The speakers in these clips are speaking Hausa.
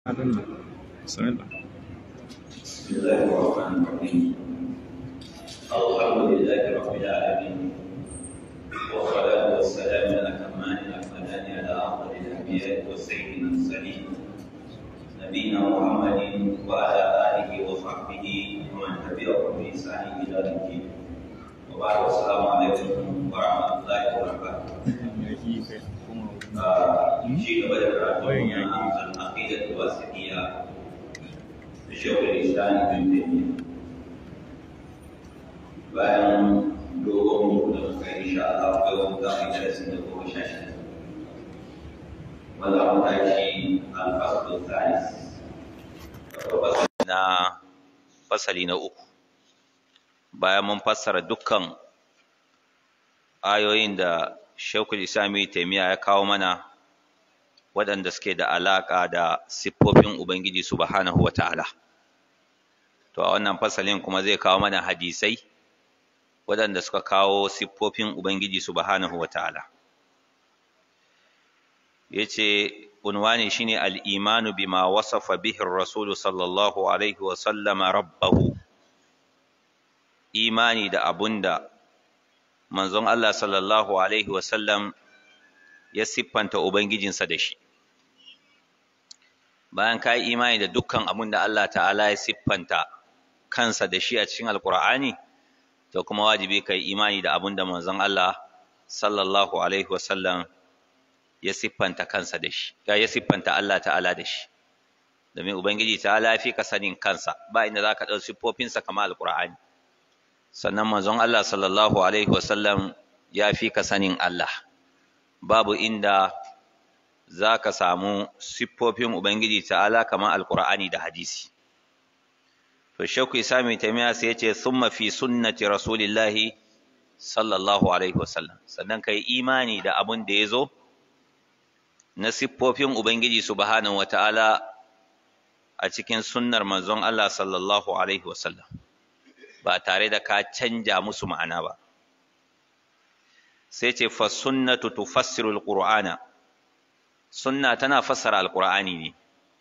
بسم الله بسم الله الرحمن الرحيم الحمد لله رب العالمين والصلاة والسلام الأتمان الأكملان على أفضل الأنبياء والسيد المرسلين نبينا محمد وعلى آله وصحبه ومن تبعهم بإحسان إلى يوم الدين وبعد السلام عليكم ورحمة الله وبركاته شيء بدأ كراتنا العقيدة الواسطية شيخ الإسلام ابن تيمية bayan dogon mutu da muka yi insha Allah yau za mu yi darasin da goma sha shida wanda mu tashi alfasul thalis na fasali na uku bayan mun fassara dukkan ayoyin da Shekul Islami Taimiyya ya kawo mana waɗanda suke da alaƙa da siffofin Ubangiji Subhanahu wa ta'ala. To, a wannan fasalin kuma zai kawo mana hadisai waɗanda suka kawo siffofin Ubangiji Subhanahu wa ta'ala. Ya ce, unwani shi ne al'imanu bima wasafa bihin Rasulu sallallahu Alaihi wasallama rabbahu, imani da abun da manzon Allah sallallahu Alaihi wasallam ya siffanta Ubangijinsa da shi. Bayan ka yi imani da dukkan abun da Allah ta'ala ya siffanta kansa da shi a cikin Alƙur'ani, to kuma wajibi ka yi imani da abun da manzon Allah sallallahu Alaihi wasallam ya siffanta kansa da shi, ya siffanta Allah ta'ala da shi. Domin Ubangiji ta'ala fi ka sanin kansa, ba inda za ka ɗau siffofinsa kamar Alƙur'ani. sannan manzon Allah sallallahu alaihi wasallam ya fi ka sanin Allah babu inda za ka samu siffofin Ubangiji ta'ala kamar alkur'ani da hadisi to shakku isa mai taimiya sai ya ce summa fi sunnati rasulillahi sallallahu alaihi wasallam sannan ka yi imani da abin da ya zo na siffofin Ubangiji subhanahu wa ta'ala a cikin sunnar manzon Allah sallallahu alaihi wasallam ba tare da ka canja musu ma'ana ba sai ce fa sunnatu tufassiru alqur'ana sunna tana fassara alqur'ani ne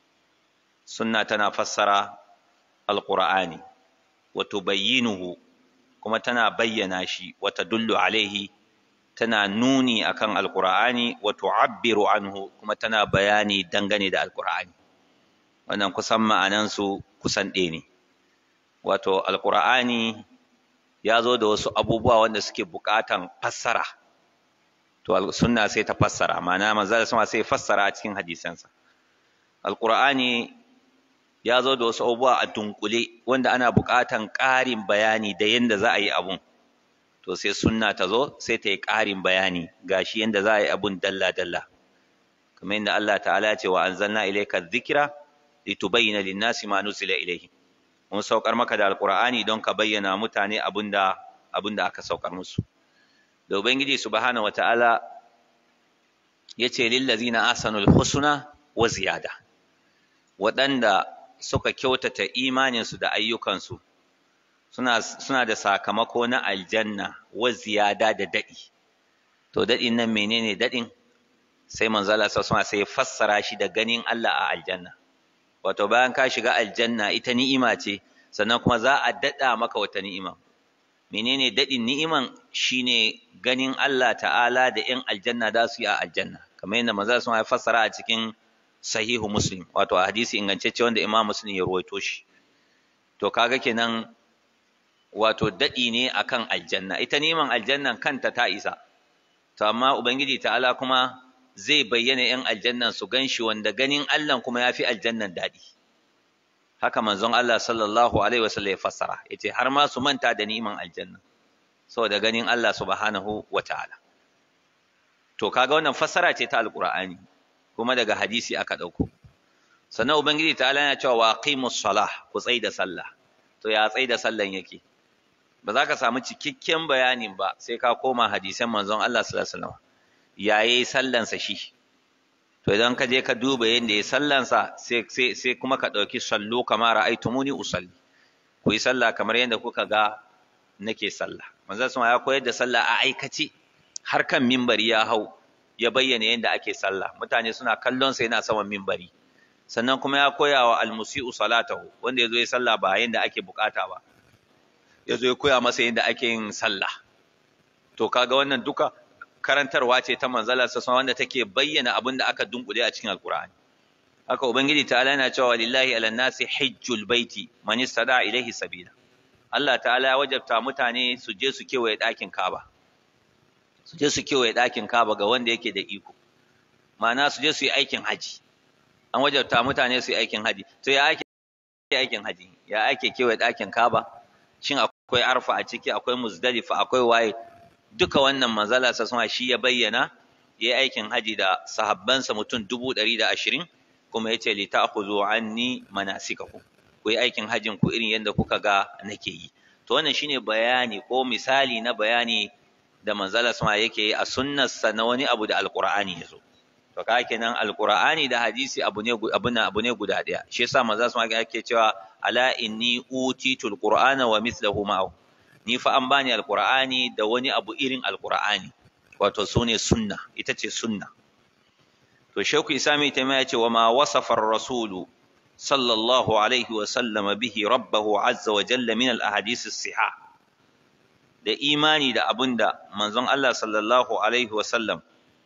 sunna tana fassara alqur'ani wa tubayyinuhu kuma tana bayyana shi wa tadullu alaihi tana nuni akan alqur'ani wa tu'abbiru anhu kuma tana bayani dangane da alqur'ani wannan kusan ma'anansu kusan ɗaya ne wato alkur'ani ya zo da wasu abubuwa wanda suke buƙatan fassara to sunna sai ta fassara ma'ana manzala sama sai fassara a cikin hadisansa alkur'ani ya zo da wasu abubuwa a dunkule wanda ana buƙatan ƙarin bayani da yadda za a yi abun to sai sunna ta zo sai ta yi ƙarin bayani gashi yadda za a yi abun dalla dalla kamar yadda Allah ta'ala ya ce wa anzalna ilayka dhikra litubayyana lin-nasi ma nuzila ilayhim mun saukar maka da alkur'ani don ka bayyana mutane abinda abinda aka saukar musu da ubangiji subhanahu wataala yace lil ladzina ahsanul husna wa ziyada waɗanda suka kyautata imaninsu da ayyukansu suna suna da sakamako na aljanna wa ziyada da daɗi to daɗin nan menene daɗin sai manzo Allah sallallahu alaihi sai fassara shi da ganin Allah a aljanna wato bayan ka shiga aljanna ita ni'ima ce sannan kuma za a daɗa maka wata ni'ima menene daɗin ni'iman shine ganin Allah ta'ala da 'yan aljanna za su yi a aljanna kamar yadda maza sun ya fassara a cikin sahihu muslim wato a hadisi ingantacce wanda imam muslim ya ruwaito shi to kaga kenan wato daɗi ne akan aljanna ita ni'iman aljannan kanta ta isa to amma ubangiji ta'ala kuma zai bayyana ‘yan aljannan su gan shi wanda ganin Allah kuma ya fi aljannan daɗi. Haka manzon Allah sallallahu Alaihi wasallam ya fassara, ya ce har ma su manta da ni'iman aljanna, saboda ganin Allah subhanahu wa ta'ala. To, kaga wannan fassara ce ta Alƙur'ani, kuma daga hadisi aka ɗauko. Sannan Ubangiji ta'ala yana cewa wa qimus salah ku tsai da sallah. To, ya tsai da sallan yake? Ba za ka samu cikakken bayanin ba sai ka koma hadisan manzon Allah sallallahu Alaihi wasallam. ya yi sallansa shi to idan ka je ka duba yadda ya sallansa sai kuma ka ɗauki sallu kamar ra'aitumuni usalli ku yi sallah kamar yadda kuka ga nake sallah manzon sun ya koyar da sallah a aikace har kan mimbari ya hau ya bayyana yadda ake sallah mutane suna kallon sa yana saman mimbari sannan kuma ya koya wa almusi'u salatahu wanda yazo ya sallah ba yanda ake bukata ba yazo ya koya masa yanda ake yin sallah to kaga wannan duka karantarwa ce ta manzala sassan wanda take bayyana abin da aka dunkule a cikin alkur'ani haka ubangiji ta'ala yana cewa lillahi ala nasi hajjul baiti man istada ilaihi sabila Allah ta'ala ya wajabta mutane su je su kewaye ɗakin Kaba su je su kewaye ɗakin Kaba ga wanda yake da iko ma'ana su je su yi aikin haji an wajabta mutane su yi aikin haji to ya ake aikin haji ya ake kewaye ɗakin Kaba shin akwai arfa a ciki akwai muzdalifa akwai waye duka wannan manzala sa shi ya bayyana ya yi aikin haji da sahabbansa mutum dubu ɗari da ashirin kuma ya ce li ta'khudhu anni manasikakum ku yi aikin hajjin ku irin yadda kuka ga nake yi to wannan shine bayani ko misali na bayani da manzala sama yake yi a sunnarsa na wani abu da alqur'ani yazo to ka kenan alqur'ani da hadisi abu ne abu ne abu ne guda daya shi yasa manzala sama yake cewa ala inni utitul qur'ana wa mithluhu ma'ahu ni fa an bani alqur'ani da wani abu irin alqur'ani wato sune sunna ita ce sunna to shauku isami ta ya ce wa ma wasafa rasulu sallallahu alaihi wa sallam bihi rabbahu azza wa jalla min al ahadith siha da imani da abinda manzon Allah sallallahu alaihi wa sallam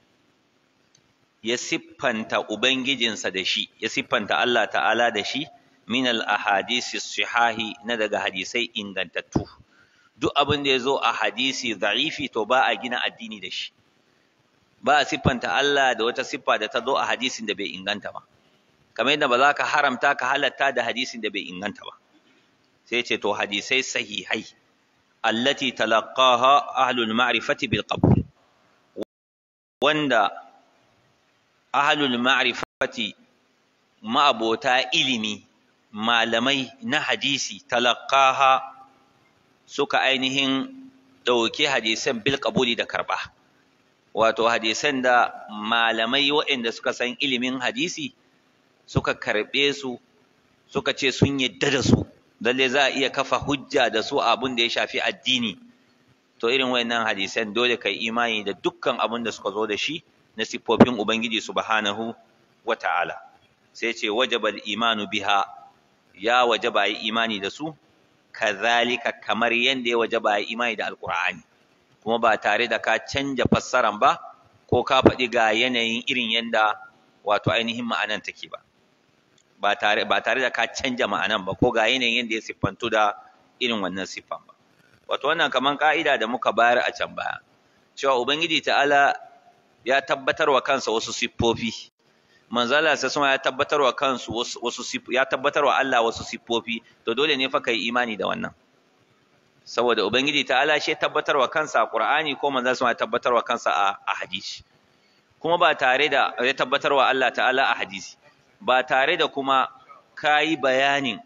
ya siffanta ubangijinsa da shi ya siffanta Allah ta'ala da shi min al ahadith sihahi na daga hadisai ingantattu duk abin da ya zo a hadisi za'ifi to ba a gina addini da shi ba a siffanta Allah da wata siffa da ta zo a hadisin da bai inganta ba kamar yadda ba za ka haramta ka halatta da hadisin da bai inganta ba sai ce to hadisai sahihai allati talaqqaha ahlul ma'rifati bil qabul wanda ahlul ma'rifati ma'abota ilimi malamai na hadisi talaqqaha suka ainihin ɗauki hadisan bil qabuli da karɓa wato hadisan da malamai waɗanda suka san ilimin hadisi suka karɓe su suka ce sun yadda da su lalle za a iya kafa hujja da su abin da ya shafi addini to irin wayannan hadisan dole kai imani da dukkan abin da suka zo da shi na siffofin ubangiji subhanahu wata'ala sai ce wajaba imanu biha ya wajaba yi imani da su kazalika kamar yanda ya wajaba yi imani da alqur'ani kuma ba tare da ka canja fassaran ba ko ka faɗi ga yanayin irin yanda wato ainihin ma'anan take ba ba tare ba tare da ka canja ma'anan ba ko ga yanayin yanda ya siffantu da irin wannan siffan ba wato wannan kaman ka'ida da muka bayar a can baya cewa ubangiji ta'ala ya tabbatar wa kansa wasu siffofi manzala sai kuma ya tabbatar wa kansu wasu ya tabbatar wa Allah wasu siffofi to dole ne fa kai imani da wannan saboda ubangiji ta'ala shi tabbatar wa kansa a qur'ani ko manzala sai ya tabbatar wa kansa a hadisi kuma ba tare da ya tabbatar wa Allah ta'ala a hadisi ba tare da kuma kayi bayanin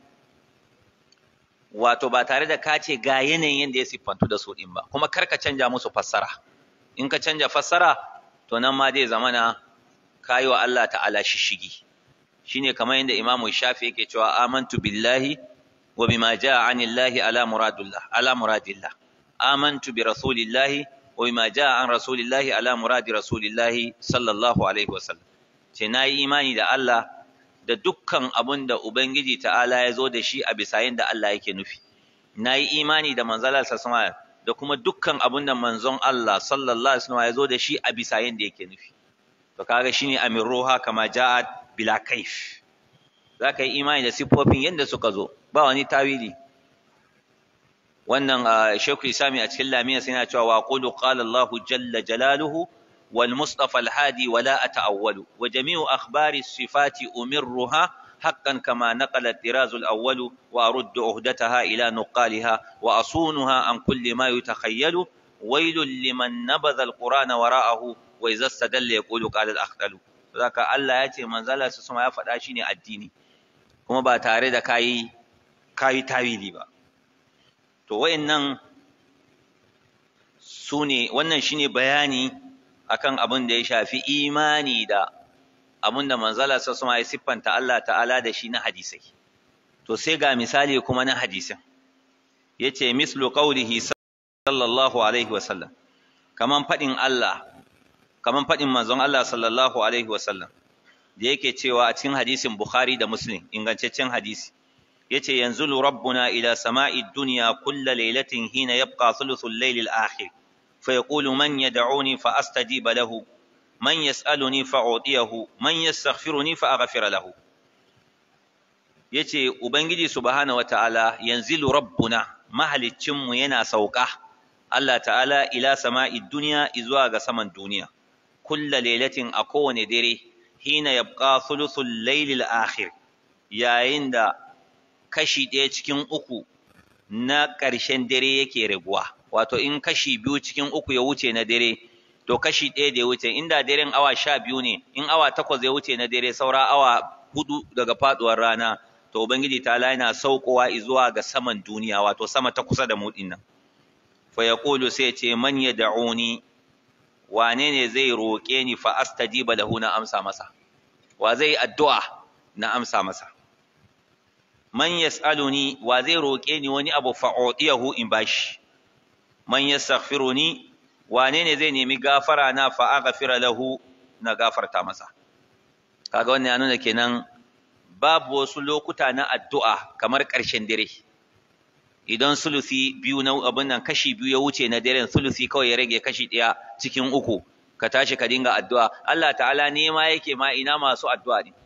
wato ba tare da ka ce ga yanayin yadda ya siffantu da su ɗin ba kuma kar ka canja musu fassara in ka canja fassara to nan ma zai zama na kayi wa Allah ta'ala shishigi shine kamar yadda Imam Shafi yake cewa amantu billahi wa bima jaa anillahi ala muradillah ala muradillah amantu bi rasulillahi wa bima jaa an rasulillahi ala muradi rasulillahi sallallahu alaihi wasallam ce nayi imani da Allah da dukkan abun da Ubangiji ta'ala ya zo da shi a bisa da Allah yake nufi. Na yi imani da manzalar sassama da kuma dukkan abun da manzon Allah sallallahu Alaihi wasallam ya zo da shi a bisa da yake nufi. To kaga shine amin roha kama ja'at bila kaif. Za ka yi imani da siffofin yadda suka zo, ba wani tawili. Wannan Shekul Isami a cikin lamiya sai yana cewa wa qulu qala Allahu jalla jalaluhu والمصطفى الهادي ولا أتأول وجميع أخبار الصفات أمرها حقا كما نقل الطراز الأول وأرد عهدتها إلى نقالها وأصونها عن كل ما يتخيل ويل لمن نبذ القرآن وراءه وإذا استدل يقول قال الأخطل ذاك الله يأتي من زال سسما يفعل شيني الديني kuma ba tare da kayi kayi tawili ba to wayannan sune wannan shine bayani akan abin da ya shafi imani da abin da manzala sassuma ya siffanta Allah ta'ala da shi na hadisai to sai ga misali kuma na hadisin ya ce mislu qaulihi sallallahu alaihi wasallam kaman faɗin Allah kaman faɗin manzon Allah sallallahu alaihi wasallam da yake cewa a cikin hadisin Bukhari da Muslim ingantaccen hadisi yace yanzulu rabbuna ila sama'i dunya kulla laylatin hina yabqa thuluthul layl al-akhir fa yaqulu man yad'uni fa astajiba lahu man yas'aluni fa u'tiyahu man yastaghfiruni fa aghfira lahu yace ubangiji subhanahu wataala yanzilu rabbuna mahaliccin mu yana sauka Allah ta'ala ila sama'i dunya izuwa ga saman duniya kulla laylatin a kowane dare hina yabqa thuluthul layl al-akhir yayin da kashi ɗaya cikin uku na ƙarshen dare yake raguwa wato in kashi biyu cikin uku ya wuce na dare to kashi ɗaya da ya wuce inda daren awa sha biyu ne in awa takwas ya wuce na dare saura awa hudu daga faɗuwar rana to ubangiji ta yana saukowa zuwa ga saman duniya wato sama ta kusa da mu nan fa yaqulu sai ce man yad'uni wane ne zai roƙe ni fa astajiba lahu na amsa masa wa zai addu'a na amsa masa man yas'aluni wa zai roƙe ni wani abu fa udiyahu in bashi man yastaghfiruni wane ne zai nemi gafara na fa aghfira lahu na gafarta masa kaga wannan ya nuna kenan babu wasu lokuta na addu'a kamar ƙarshen dare idan sulusi biyu na abin nan kashi biyu ya wuce na daren sulusi kawai ya rage kashi ɗaya cikin uku ka tashi ka dinga addu'a Allah ta'ala nema yake ma ina masu addu'a ne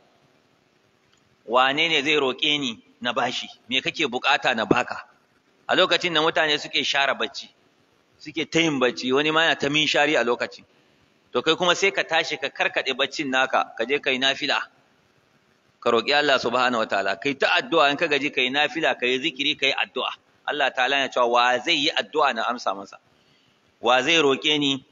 wane ne zai roƙe ni na bashi me kake bukata na baka a lokacin da mutane suke share bacci suke ta yin bacci wani ma yana ta min shari a lokaci to kai kuma sai ka tashi ka karkade baccin naka ka je kai nafila ka roƙi Allah subhanahu wataala kai ta addu'a in ka gaji kai nafila kai zikiri kai addu'a Allah ta'ala ya cewa wa zai yi addu'a na amsa masa wa zai roƙe ni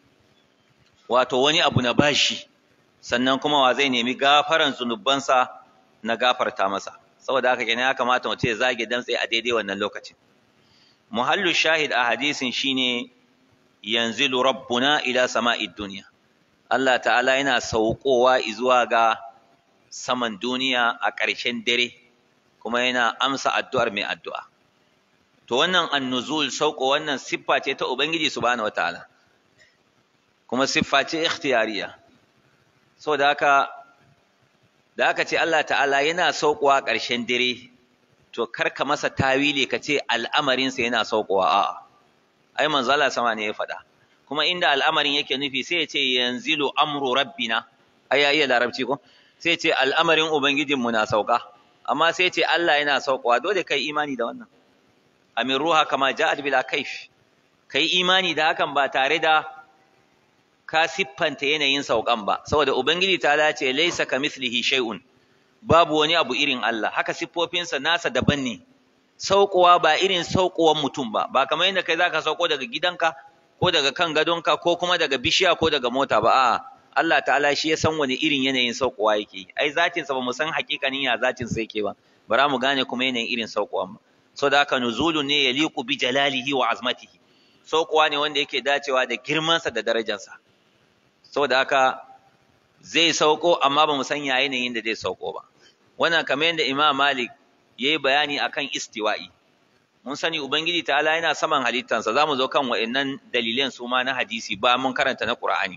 wato wani abu na bashi sannan kuma wa zai nemi gafaran zunubansa na gafarta masa saboda haka kenan ya kamata mutum ya zage dantse a daidai wannan lokacin muhallu shahid a hadisin shine yanzilu rabbuna ila sama'id dunya Allah ta'ala yana saukowa zuwa ga saman duniya a ƙarshen dare kuma yana amsa addu'ar mai addu'a to wannan annuzul sauko wannan siffa ce ta ubangiji subhanahu wataala kuma siffa ce ikhtiyariya saboda haka da aka ce Allah ta'ala yana saukowa ƙarshen dare to karka masa tawili ka ce al'amarinsa yana saukowa a'a ai manzo Allah sama ne ya faɗa kuma inda al'amarin yake nufi sai ya ce yanzilu amru rabbina ai ya iya larabci ko sai ce al'amarin ubangijinmu na sauka amma sai ce Allah yana saukowa dole kai imani da wannan amin ruha kama ja'at bila kaif kai imani da hakan ba tare da ka siffanta yanayin saukan ba saboda ubangiji ta dace laisa kamithlihi shay'un babu wani abu irin Allah haka siffofinsa nasa daban ne saukowa ba irin saukowan mutum ba ba kamar yadda kai zaka sauko daga gidanka ko daga kan gadonka ko kuma daga bishiya ko daga mota ba a'a Allah ta'ala shi ya san wani irin yanayin saukowa yake ai zatin sa ba mu san hakikanin ya zatin sa yake ba bara mu gane kuma yanayin irin saukowa ba saboda haka nuzulun ne yaliqu bi jalalihi wa azmatihi saukowa ne wanda yake dacewa da girmansa da darajarsa saboda haka zai sauko amma ba mu san ya yanayin da zai sauko ba wannan kamar yadda Imam Malik yayi bayani akan istiwa'i mun sani ubangiji ta'ala yana saman halittansa zamu zo kan wa'annan dalilan su ma na hadisi ba mun karanta na Qur'ani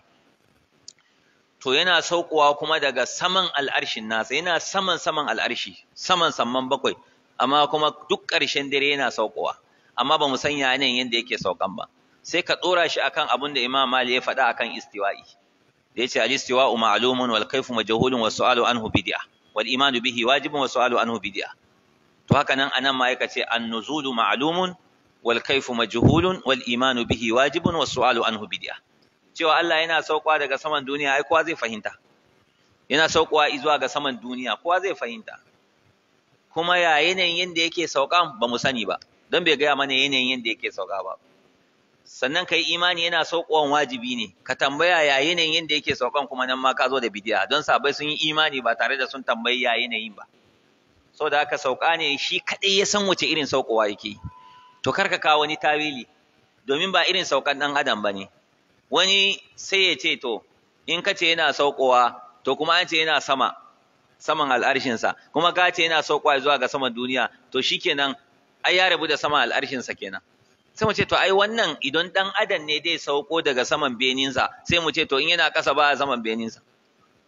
to yana saukowa kuma daga saman al'arshin nasa yana saman saman al'arshi saman samman bakwai amma kuma duk ƙarshen dare yana saukowa amma ba mu san ya yanayin yadda yake saukan ba sai ka tsora shi akan abin da Imam Malik ya faɗa akan istiwa'i da yace al-istiwa'u ma'lumun wal kayfu majhulun wa su'alu anhu bid'ah wal imanu bihi wajibun wa su'alu anhu bid'ah to haka nan anan ma yake ce an-nuzulu ma'lumun wal kayfu majhulun wal imanu bihi wajibun wa su'alu anhu bid'ah cewa Allah yana saukowa daga saman duniya ai kowa zai fahimta yana saukowa zuwa ga saman duniya kowa zai fahimta kuma ya yanayin yanda yake saukan ba mu sani ba don bai gaya mana yanayin yanda yake sauka ba sannan kai imani yana saukowan wajibi ne ka tambaya ya yanayin yanda yake saukan kuma nan ma ka zo da bidiya don sabai sun yi imani ba tare da sun tambayi ya yanayin ba saboda haka sauka ne shi kadai ya san wace irin saukowa yake to kar ka kawo wani tawili domin ba irin saukan dan adam bane wani sai ya ce to in ka ce yana saukowa to kuma an ce yana sama saman al'arshinsa kuma ka ce yana saukowa zuwa ga saman duniya to shikenan ai ya rabu da saman al'arshinsa kenan sai mu ce to ai wannan idan dan adam ne dai sauko daga saman beninsa sai mu ce to in yana ƙasa ba a saman beninsa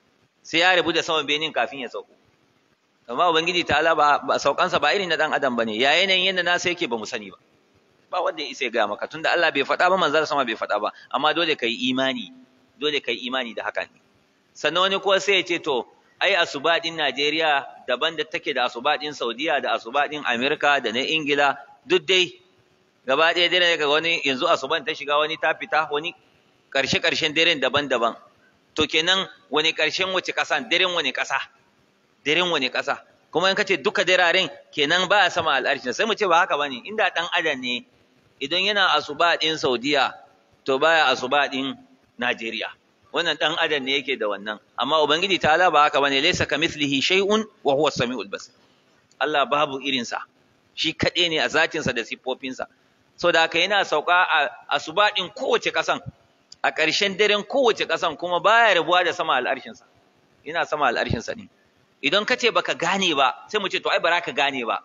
sai ya rabu da saman benin kafin ya sauko amma ubangiji ta'ala ba, ba saukansa ba irin na dan adam bane ya yanayin yadda nasa yake ba mu sani ba ba wanda ya isa ya gaya maka tunda Allah bai faɗa ba manzar sama bai faɗa ba amma dole kai imani dole kai imani da haka ne sannan wani kuwa sai ya ce to ai asuba din Najeriya daban da take da asuba din Saudiya da asuba din Amerika da na Ingila duk dai gaba ɗaya dare ga wani yanzu asuban ta shiga wani ta fita wani ƙarshe ƙarshen daren daban-daban to kenan wani ƙarshen wace ƙasa daren wani ƙasa daren wani ƙasa kuma in kace duka dararen kenan ba a sama al'arshin sai mu ce ba haka bane inda dan adam ne idan yana asuba din Saudiya to baya asuba din Najeriya wannan dan adam ne yake da wannan amma ubangiji ta'ala ba haka bane laysa kamithlihi shay'un wa huwa as-sami'ul basir Allah babu irin sa shi kade ne a zatin sa da sifofin sa so da haka yana sauka a asuba din kowace kasan a ƙarshen daren kowace kasan kuma baya rabuwa da sama al'arshin sa yana sama al'arshin sa ne idan ka ce baka gane ba sai mu ce to ai bara ka gane ba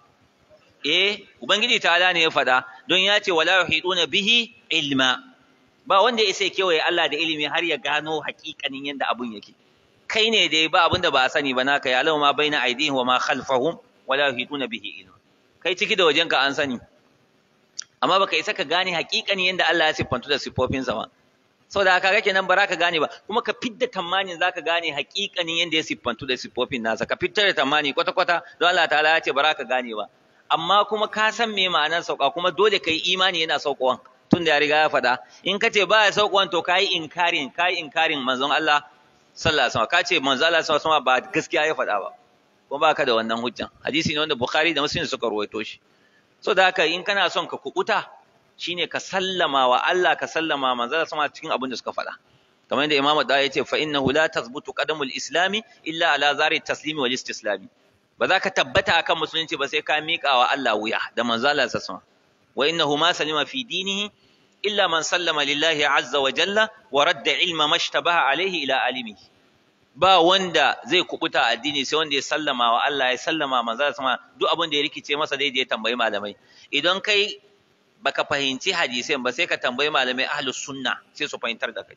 eh ubangiji ta'ala ne ya faɗa don ya ce wala yuhiduna bihi ilma ba wanda ya sai kewaye Allah da ilimi har ya gano hakikanin yadda abun yake kai ne dai ba abinda ba a sani ba naka ya lau ma baina aidihim wa ma khalfahum wala yuhiduna bihi ilma kai ciki da wajenka an sani amma baka isa ka gane hakikanin yadda Allah ya siffantu da siffofinsa ba saboda haka kake nan ba ka gane ba kuma ka fidda tamanin zaka gane hakikanin yadda ya siffantu da siffofin nasa ka fitar da tamani kwata kwata don Allah ta'ala ya ce ba ka gane ba amma kuma ka san me ma'anar sauka kuma dole kai imani yana saukowan tun da ya riga ya faɗa in ka ce ba ya saukowan to kai inkarin kai inkarin manzon Allah sallallahu alaihi wasallam ka ce manzon Allah sallallahu alaihi wasallam ba gaskiya ya faɗa ba kuma ba ka da wannan hujjan hadisi ne wanda Bukhari da Muslim suka ruwaito shi so da haka in kana son ka kubuta shine ka sallama wa Allah ka sallama manzon sama cikin abin da suka faɗa kamar yadda Imam Da ya ce fa innahu la tazbutu qadamul islami illa ala zari taslimi wal istislami ba za ka tabbata akan musulunci ba sai ka miƙa wa Allah wuya da manzo Allah sallallahu wa innahu ma salima fi dinihi illa man sallama lillahi azza wa jalla wa radda ilma mashtabaha alaihi ila alimi ba wanda zai kubuta addini sai wanda ya sallama wa Allah ya sallama manzo Allah duk abin da ya rikice masa dai ya tambayi malamai idan kai baka fahimci hadisin ba sai ka tambayi malamai ahlus sunna sai su fahimtar da kai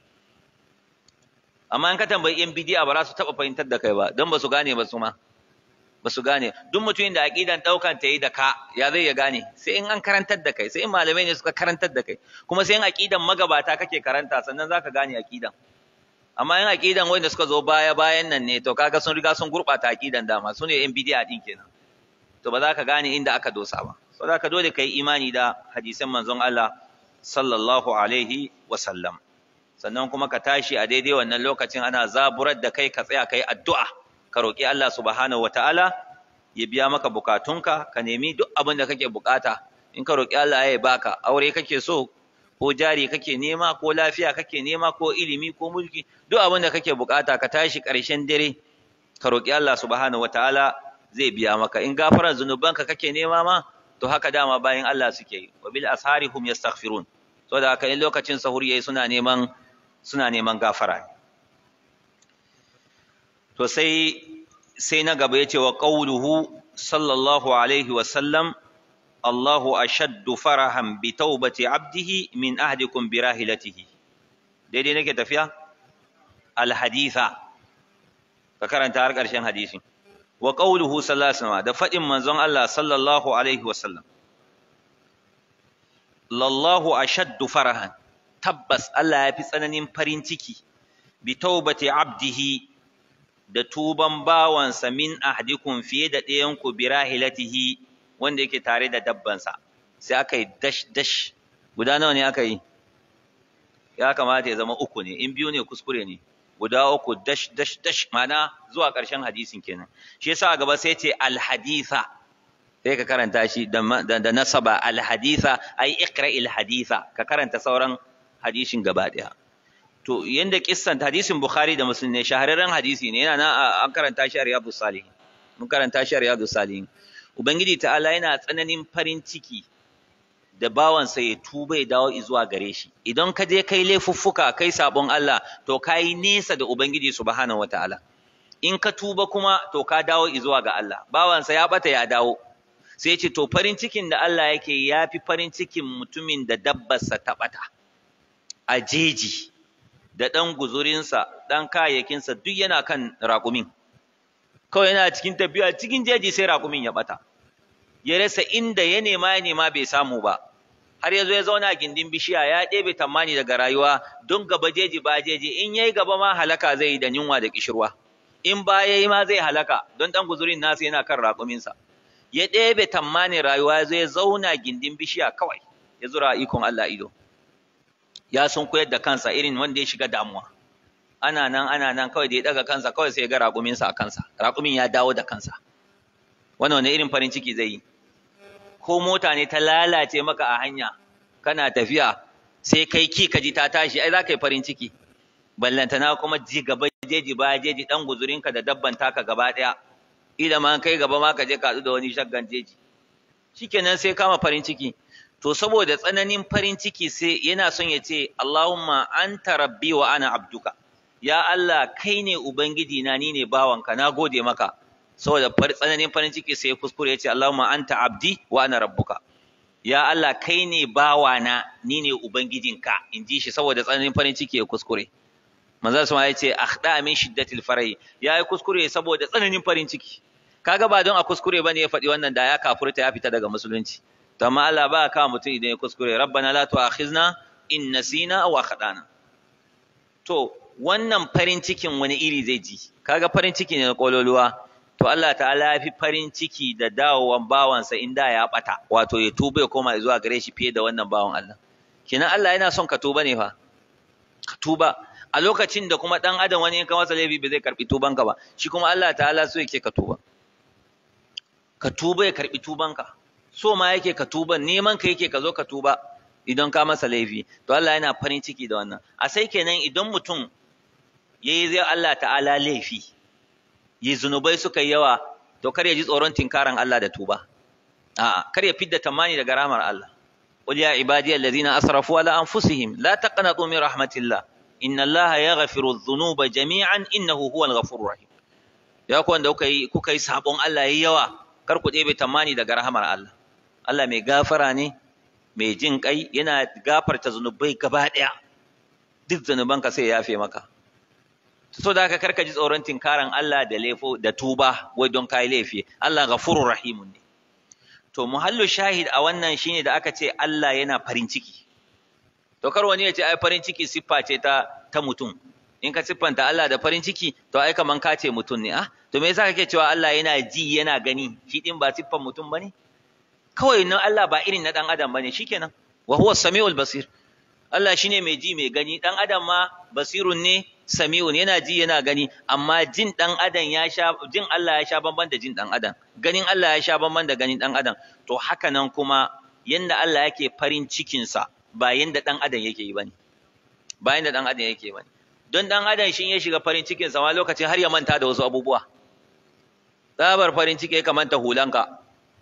amma in ka tambayi yan bidi'a ba za su taba fahimtar da kai ba don ba su gane ba su ma ba su gane duk mutumin da aqidan daukan ta yi da ka ya zai ya gane sai in an karantar da kai sai in malamai ne suka karantar da kai kuma sai in aqidan magabata kake karanta sannan zaka gane aqidan amma in aqidan wanda suka zo baya bayan nan ne to kaga sun riga sun gurbata aqidan dama su ne yan bidi'a din kenan to ba za ka gane inda aka dosa ba so za ka dole kai imani da hadisan manzon Allah sallallahu alaihi wa sallam sannan kuma ka tashi a daidai wannan lokacin ana zaburar da kai ka tsaya kai addu'a ka roƙi Allah subhanahu wataala ya biya maka bukatunka ka nemi duk abin da kake bukata in ka roƙi Allah ya baka aure kake so ko jari kake nema ko lafiya kake nema ko ilimi ko mulki duk abin da kake bukata ka tashi ƙarshen dare ka roƙi Allah subhanahu wataala zai biya maka in gafarar zunubanka kake nema ma to haka dama bayan Allah suke yi wa bil ashari hum yastaghfirun so da haka in lokacin sahur yayi suna neman suna neman gafara to sai sai na gaba yace wa qawluhu sallallahu alaihi wa sallam Allahu ashaddu farahan bi taubati abdihi min ahdikum bi rahilatihi daidai nake tafiya al haditha ka karanta har ƙarshen hadisin wa qawluhu sallallahu alaihi wasallam da fadin manzon Allah sallallahu alaihi wasallam lallahu ashaddu farahan tabbas Allah ya fi tsananin farin ciki bi taubati abdihi da tuban bawansa min ahdikum fiye da ɗayan ku bi rahilatihi wanda yake tare da dabbansa sai aka yi dash dash guda nawa ne aka yi ya kamata ya zama uku ne in biyu ne kuskure ne guda uku dash dash dash mana zuwa ƙarshen hadisin kenan shi yasa a gaba sai ce alhaditha sai ka karanta shi da nasaba alhaditha ai iqra alhaditha ka karanta sauran hadisin gaba daya to yanda kissan hadisin bukhari da muslim ne shahararren hadisi ne yana nan an karanta shi a riyadus salihin mun karanta shi a riyadus salihin ubangiji ta'ala yana tsananin farin ciki da bawansa ya tuba ya dawo zuwa gare shi idan ka je kai laifuffuka kai sabon Allah to kai nesa da ubangiji subhanahu wataala in ka tuba kuma to ka dawo zuwa ga Allah bawansa ya bata ya dawo sai ce to farin cikin da Allah yake yafi farin cikin mutumin da dabbarsa ta bata a jeji da ɗan guzurinsa ɗan kayayyakinsa duk yana kan raƙumin kawai yana cikin tafiya cikin jeji sai raƙumin ya ɓata ya rasa inda ya nema ya nema bai samu ba har ya zo ya zauna a gindin bishiya ya ɗebe tammani daga rayuwa don gaba jeji ba jeji in yayi gaba ma halaka zai yi da yunwa da kishirwa in ba yayi ma zai halaka don ɗan guzurin nasa yana kan raƙuminsa ya ɗebe tammanin rayuwa ya zo ya zauna gindin bishiya kawai ya zura ikon Allah ido ya sun koyar da kansa irin wanda ya shiga damuwa ana nan ana nan kawai da ya daga kansa kawai sai ya ga raƙuminsa a kansa raƙumin ya dawo da kansa wannan wani irin farin ciki zai yi ko mota ne ta lalace maka a hanya kana tafiya sai kai ki ka ji ta tashi ai za ka yi farin ciki ballantana kuma ji gaba jeji ba jeji dan guzurinka da dabban taka gaba ɗaya ila ma kai gaba ma ka je ka da wani shaggan jeji shikenan sai kama farin ciki to saboda tsananin farin ciki sai yana son ya ce Allahumma anta rabbi wa ana abduka ya Allah kai ne ubangiji na ni ne bawanka na gode maka saboda tsananin farin ciki sai ya kuskure ya ce Allahumma anta abdi wa ana rabbuka ya Allah kai ne bawana ni ne ubangijinka in ji shi saboda tsananin farin ciki ya kuskure manzo sama ya ce akhda min shiddatil farai ya yi kuskure saboda tsananin farin ciki kaga ba don a kuskure bane ya faɗi wannan da ya kafurta ya fita daga musulunci to amma Allah ba ka mutum idan ya kuskure rabbana la tu'akhizna in nasina aw akhdana to wannan farin cikin wani iri zai ji kaga farin ciki ne na kololuwa to Allah ta'ala ya fi farin ciki da dawowan bawansa inda ya bata wato ya tuba ya koma zuwa gare shi fiye da wannan bawan Allah kenan Allah yana son ka tuba ne fa ka tuba a lokacin da kuma dan adam wani in ka masa laifi ba zai karbi tubanka ba shi kuma Allah ta'ala so yake ka tuba ka tuba ya karbi tubanka so ma yake ka tuba neman ka yake ka zo ka tuba idan ka masa laifi to Allah yana farin ciki da wannan a sai kenan idan mutum yayi zai Allah ta'ala laifi yi zunubai suka yi yawa to kar ya ji tsoron tinkaran Allah da tuba a'a kar ya fidda tamani daga rahmar Allah qul ya ibadiyal ladina asrafu ala anfusihim la taqnatu min rahmatillah inna Allah yaghfiru dhunuba jami'an innahu huwal ghafurur rahim ya ku wanda kuka yi kuka yi sabon Allah yayi yawa kar ku ɗebe tamani daga rahmar Allah Allah mai gafara ne mai jin kai yana gafarta zunubai gaba ɗaya duk zunubanka sai ya yafe maka so da haka karka ji tsoron tinkaran Allah da laifo da tuba wai don kai laifi Allah ghafurur rahimun ne to muhallu shahid a wannan shine da aka ce Allah yana farin ciki to kar wani ya ce ai farin ciki siffa ce ta ta mutum in ka siffanta Allah da farin ciki to ai kaman ka ce mutum ne ah to me yasa kake cewa Allah yana ji yana gani shi din ba siffan mutum bane kawai nan Allah ba irin na dan adam bane shikenan wa huwa samiul basir Allah shine mai ji mai gani dan adam ma basirun ne sami'un yana ji yana gani amma jin dan adam ya sha jin Allah ya sha bamban da jin dan adam ganin Allah ya sha bamban da ganin dan adam to haka nan kuma yanda Allah yake farin cikin sa ba yanda dan adam yake yi bane ba yanda dan adam yake bane don dan adam shin ya shiga farin cikin sa ma lokacin har ya manta da wasu abubuwa tsabar farin ciki ka manta hulanka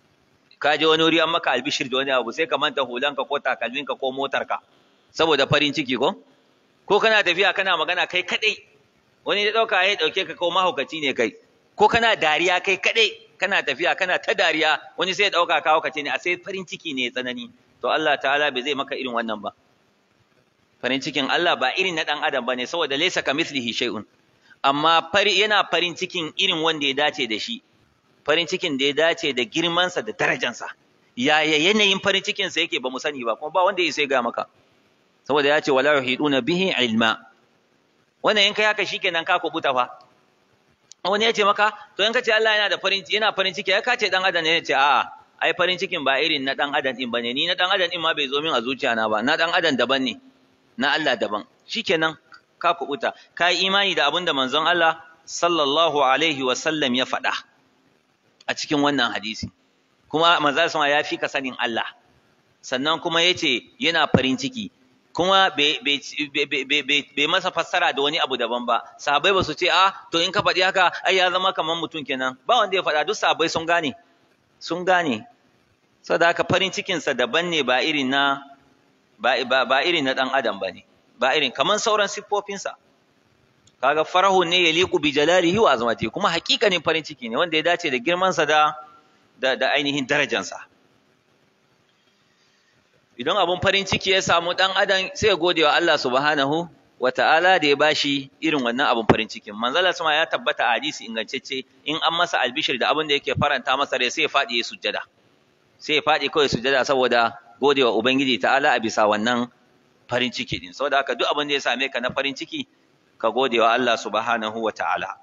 ka je wani wuri an maka albishir da wani abu sai ka manta hulanka ko takalminka ko motarka saboda farin ciki ko ko kana tafiya kana magana kai kadai wani ya dauka ya dauke ka ko mahaukaci ne kai ko kana dariya kai kadai kana tafiya kana ta dariya wani sai ya dauka ka haukaci ne a sai farin ciki ne tsanani to Allah ta'ala bai zai maka irin wannan ba farin cikin Allah ba irin na dan adam bane saboda laysa kamithlihi shay'un amma fari yana farin cikin irin wanda ya dace da shi farin cikin da ya dace da girmansa da darajansa yaya yanayin farin cikinsa yake ba mu sani ba kuma ba wanda ya sai ga maka saboda ya ce wala yuhiduna bihi ilma wannan in kai haka shikenan ka kubuta fa wani ya ce maka to in ka ce Allah yana da farin yana farin ciki ya ka ce dan adam ne ya ce a'a ai farin cikin ba irin na dan adam din bane ni na dan adam din ma bai zo min a zuciya na ba na dan adam daban ne na Allah daban shikenan ka kubuta ka yi imani da abin da manzon Allah sallallahu alaihi wa sallam ya faɗa a cikin wannan hadisi kuma manzon sama ya fi ka sanin Allah sannan kuma yace yana farin ciki kuma bai masa fassara da wani abu daban ba sahabbai ba su ce a to in ka faɗi haka ai ya zama kamar mutum kenan ba wanda ya faɗa duk sahabbai sun gane sun gane saboda haka farin cikinsa daban ne ba irin na ba, ba, irin na ɗan adam ba ne ba irin kamar sauran siffofinsa kaga farahu ne ya liku bi jalalihi wa azmati kuma hakikanin farin ciki ne wanda ya dace da girmansa da da, da ainihin darajansa idan abun farin ciki ya samu ɗan adam sai ya gode wa Allah subhanahu wa ta'ala da ya bashi irin wannan abun farin cikin manzala sama ya tabbata a hadisi ingantacce in an masa albishir da abin da yake faranta masa rai sai ya faɗi ya sujjada sai ya faɗi kawai sujjada saboda godewa ubangiji ta'ala a bisa wannan farin ciki din saboda haka duk abin da ya same ka na farin ciki ka godewa Allah subhanahu wa ta'ala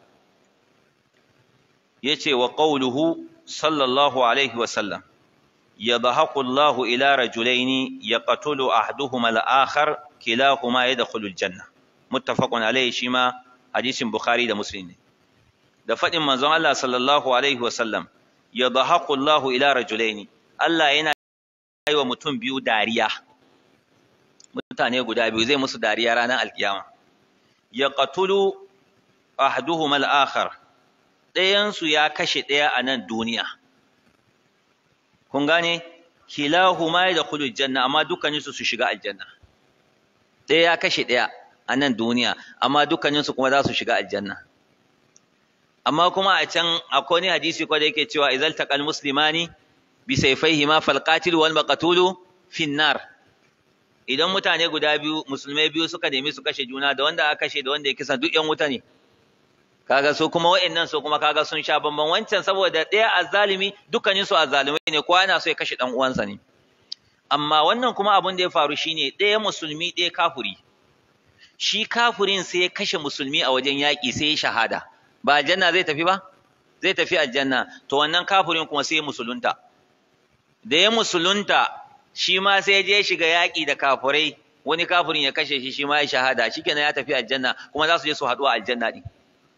yace wa qawluhu sallallahu alaihi wa sallam يضحك الله إلى رجلين يقتل أحدهما الآخر كلاهما يدخل الجنة متفق عليه شما حديث بخاري ده مسلم da faɗin manzon Allah sallallahu alaihi wasallam ya dhahaku Allah ila rajulaini Allah yana yi wa mutum biyu dariya mutane guda biyu zai musu dariya ranar alkiyama ya qatulu ahduhuma al-akhar ɗayan su ya kashe ɗaya a nan duniya kun gane kilahuma yadkhulu janna amma dukkanin su su shiga aljanna ɗaya ya kashe ɗaya a nan duniya amma dukkanin su kuma za su shiga aljanna amma kuma a can akwai wani hadisi ko da yake cewa idzal taqal muslimani bi sayfayhima fal qatil wal maqtulu fin nar idan mutane guda biyu musulmai biyu suka nemi su kashe juna da wanda aka kashe da wanda ya kisa duk yan wuta ne kaga su kuma wa'annan su kuma kaga sun sha bamban wancan saboda ɗaya azzalimi dukkanin su azzalimai ne kowa yana so ya kashe dan uwansa ne amma wannan kuma abin da ya faru shine ɗaya musulmi ɗaya kafuri shi kafurin sai ya kashe musulmi a wajen yaƙi sai ya shahada ba aljanna zai tafi ba zai tafi aljanna to wannan kafurin kuma sai ya musulunta da ya musulunta shi ma sai ya je shiga yaƙi da kafurai wani kafurin ya kashe shi shi ma ya shahada shikenan ya tafi aljanna kuma za su je su haɗu a aljanna din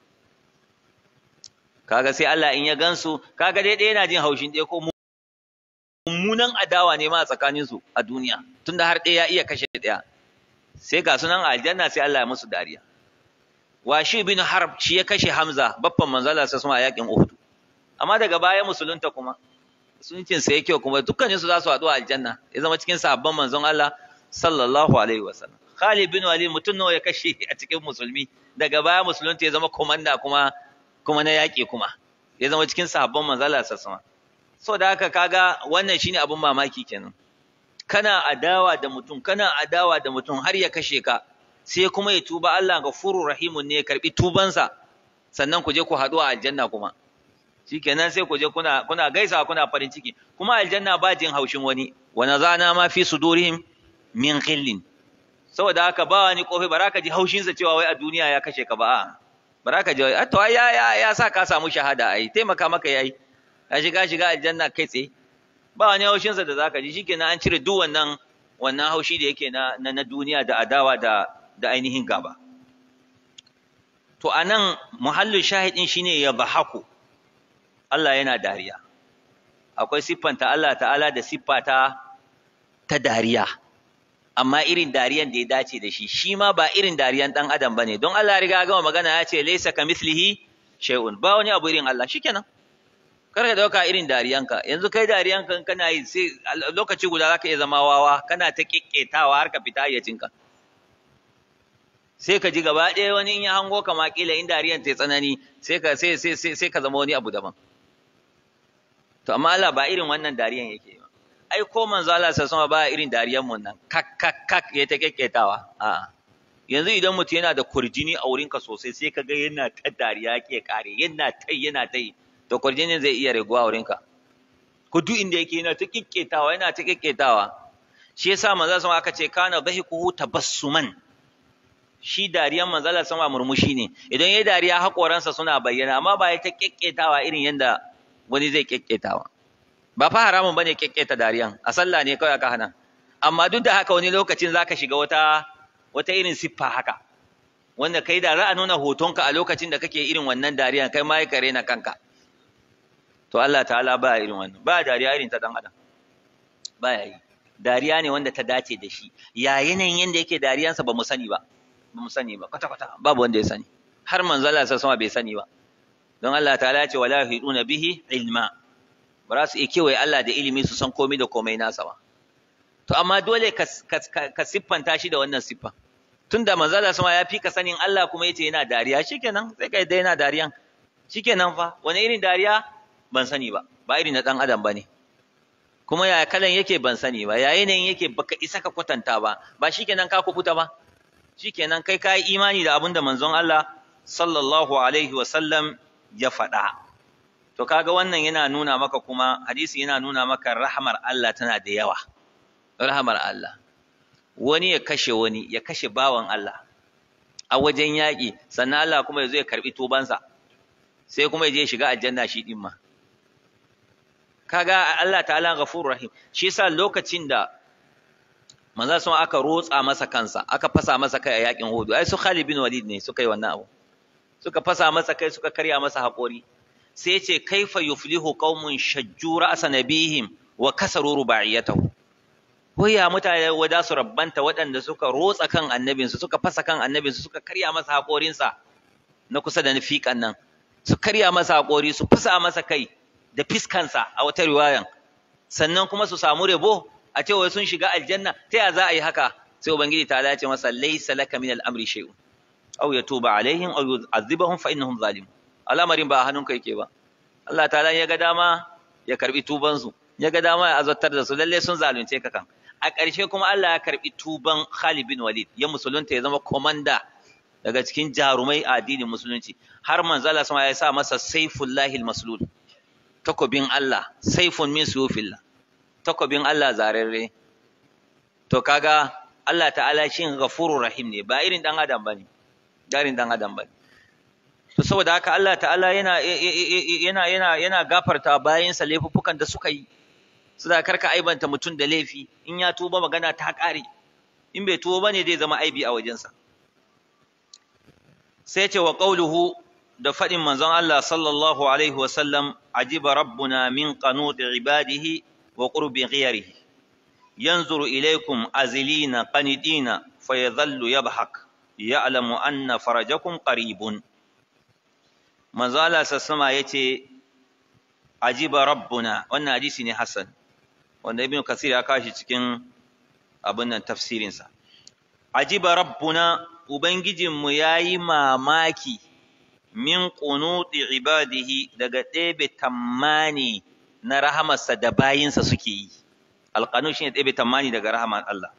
kaga sai Allah in ya gansu kaga dai ɗaya yana jin haushin ɗaya ko mummunan adawa ne ma a tsakanin su a duniya tunda har ɗaya ya iya kashe ɗaya sai ga sunan aljanna sai Allah ya musu dariya washi bin harb shi ya kashe hamza baffan manzala sai suma a yakin uhud amma daga baya musulunta kuma suncin sa yake kuma dukkanin su za su haɗu a aljanna ya zama cikin sahabban manzon Allah sallallahu alaihi wasallam Khalid bin Walid mutum nawa ya kashe a cikin musulmi daga baya musulunta ya zama komanda kuma kuma na yaƙi kuma ya zama cikin sahabban manzala sassama so da haka kaga wannan shine abun mamaki kenan kana adawa da mutum kana adawa da mutum har ya kashe ka sai kuma ya tuba Allah gafurur rahimun ne ya karbi tubansa sannan ku je ku haɗu a aljanna kuma shikenan sai ku je kuna kuna gaisa kuna farin ciki kuma aljanna ba jin haushin wani wa nazana ma fi sudurihim min ghillin saboda haka ba wani kofi baraka ji haushinsa cewa wai a duniya ya kashe ka ba a'a bara ka jawabi to ya ya ya sa ka samu shahada ai taimaka maka yayi ka shiga shiga aljanna kai tsaye ba wani haushin sa da zaka ji shikenan an cire duk wannan wannan haushi da yake na na duniya da adawa da da ainihin gaba to anan muhallu shahidin shine ya bahaku Allah yana dariya akwai siffanta Allah ta'ala da siffata ta dariya amma irin dariyan da ya dace da shi shi ma ba irin dariyan dan adam bane don Allah ya riga gama magana ya ce laysa kamithlihi shay'un ba wani abu irin Allah shikenan kar ka dauka irin dariyanka yanzu kai dariyanka kana yi sai lokaci guda zaka iya zama wawa kana ta kikketawa har ka fita hayyacinka sai ka ji gaba ɗaya wani in ya hango ka ma kila in dariyan ta tsanani sai ka sai sai sai ka zama wani abu daban to amma Allah ba irin wannan dariyan yake ba ai ko manzo Allah sai sama ba irin dariyan mun nan kak kak kak ya ta kekketawa a yanzu idan mutum yana da kurjini a wurinka sosai sai ka ga yana ta dariya ke kare yana ta yana ta to kurjinin zai iya raguwa a wurinka ko duk inda yake yana ta kekketawa yana ta kekketawa shi yasa manzo sama aka ce kana dhahikuhu tabassuman shi dariyan manzo Allah sama murmushi ne idan yayi dariya hakoransa suna bayyana amma ba ya ta kekketawa irin yanda wani zai kekketawa ba fa haramun bane kekketa dariyan a sallah ne kawai aka hana amma duk da haka wani lokacin zaka shiga wata wata irin siffa haka wanda kai da za a nuna hotonka a lokacin da kake irin wannan dariyan kai ma ya kare na kanka to Allah ta'ala ba irin wannan ba dariya irin ta dan adam ba ya yi dariya ne wanda ta dace da shi ya yanayin yanda yake dariyansa ba mu sani ba ba mu sani ba kwata kwata babu wanda ya sani har manzo Allah sa sama bai sani ba don Allah ta'ala ya ce wala yuhiduna bihi ilma ba za su iya kewaye Allah da ilimi su san komai da komai nasa ba to amma dole ka, ka, siffanta shi da wannan siffa tunda manzo Allah sama ya fi ka sanin Allah kuma yace yana dariya shikenan sai kai dai yana dariyan shikenan fa wani irin dariya ban sani ba ba irin na dan adam bane kuma ya kalan yake ban sani ba ya yanayin yake baka isa ka kwatanta ba ba shikenan ka kubuta ba shikenan kai ka yi imani da abin da manzon Allah sallallahu alaihi wa sallam ya faɗa to kaga wannan yana nuna maka kuma hadisi yana nuna maka rahmar Allah tana da yawa rahmar Allah wani ya kashe wani ya kashe bawan Allah a wajen yaƙi sannan Allah kuma ya zo ya karɓi tubansa sai kuma ya je shiga aljanna shi ɗin ma kaga Allah ta'ala ghafurur rahim shi yasa lokacin da manzo sun aka rotsa masa kansa aka fasa masa kai a yaƙin Uhud ai su Khalid bin Walid ne suka yi wannan abu suka fasa masa kai suka karya masa haƙori sai ce kaifa yuflihu qaumun shajju ra'sa nabihim wa kasaru ruba'iyatahu Waya mutane wada su rabbanta waɗanda suka rotsa kan annabinsu suka fasa kan annabinsu suka karya masa haƙorinsa na kusa da fiƙan nan su karya masa haƙori su fasa masa kai da fiskansa a wata riwayan sannan kuma su samu rabo a ce wai sun shiga aljanna ta ya za a yi haka sai ubangiji ta ce masa laysa laka min al-amri shay'un aw yatuba alaihim aw yu'adhibahum fa innahum zalimun al'amarin ba a hannunka yake ba Allah ta'ala ya ga dama ya karbi tubansu ya ga dama ya azabtar da su lalle sun zalunce ka kan a ƙarshe kuma Allah ya karɓi tuban Khalid bin Walid ya musulunta ya zama komanda daga cikin jarumai a addinin musulunci har manzo Allah sama ya sa masa saifullahi maslul takobin Allah saifun min suyufillah takobin Allah zararre to kaga Allah ta'ala shin ghafurur rahim ne ba irin dan adam bane irin dan adam bane to saboda haka Allah ta'ala yana yana yana yana gafarta bayansa laifuffukan da suka yi su da karka aibanta mutum da laifi in ya tuba magana ta ƙare in bai tuba bane zai zama aibi a wajensa sai ce wa qauluhu da faɗin manzon Allah sallallahu alaihi wa sallam ajiba rabbuna min qanut ibadihi wa qurbi ghayrihi yanzuru ilaykum azilina qanidina fayadhallu yabhak ya'lamu anna farajakum qaribun manzo Allah sassama yace ajiba rabbuna wannan hadisi ne hasan wanda ibn kasir ya kashi cikin abin nan tafsirinsa ajiba rabbuna ubangijinmu yayi mamaki min qunuti ibadihi daga ɗebe tammani na rahamarsa da bayinsa suke yi alqanu shine ɗebe tammani daga rahamar Allah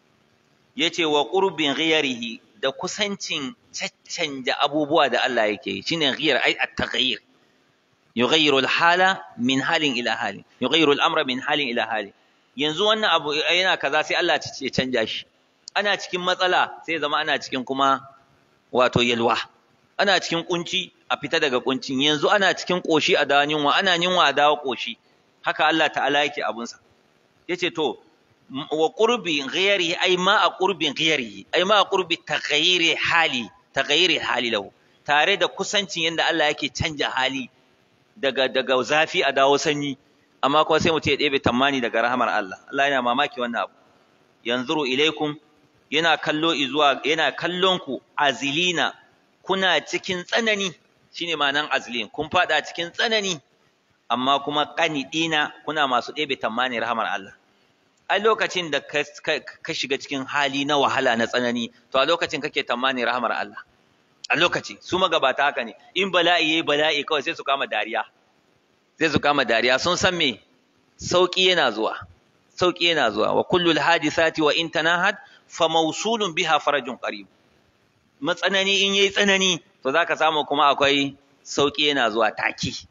yace wa qurbin ghayrihi da kusancin caccanja abubuwa da Allah yake yi shine ghayr ai at-taghayyur yughayyiru al-hala min halin ila halin yughayyiru al-amra min halin ila halin yanzu wannan abu yana kaza sai Allah ya canja shi ana cikin matsala sai zama ana cikin kuma wato yalwa ana cikin kunci a fita daga kuncin yanzu ana cikin koshi a dawo yunwa ana yunwa a dawo koshi haka Allah ta'ala yake abunsa yace to wa qurbi ghayrihi ay ma a qurbin ghayrihi ay ma a qurbi taghayyiri hali taghayyiri hali lahu tare da kusancin yanda Allah yake canja hali daga daga zafi a dawo sanyi amma kuma sai mutum ya ɗebe tammani daga rahamar Allah Allah yana mamaki wannan abu yanzuru ilaikum yana kallo izuwa yana kallon ku azilina kuna cikin tsanani shine ma'anan azilin kun fada cikin tsanani amma kuma qanidina kuna masu ɗebe tammani rahamar Allah a lokacin da ka shiga cikin hali na wahala na tsanani to a lokacin kake tammani rahamar Allah a lokaci su magabata haka ne in bala'i yayi bala'i kawai sai su kama dariya sai su kama dariya sun san me sauki yana zuwa sauki yana zuwa wa kullul hadisati wa in tanahat fa mawsulun biha farajun qarib matsanani in yayi tsanani to zaka samu kuma akwai sauki yana zuwa take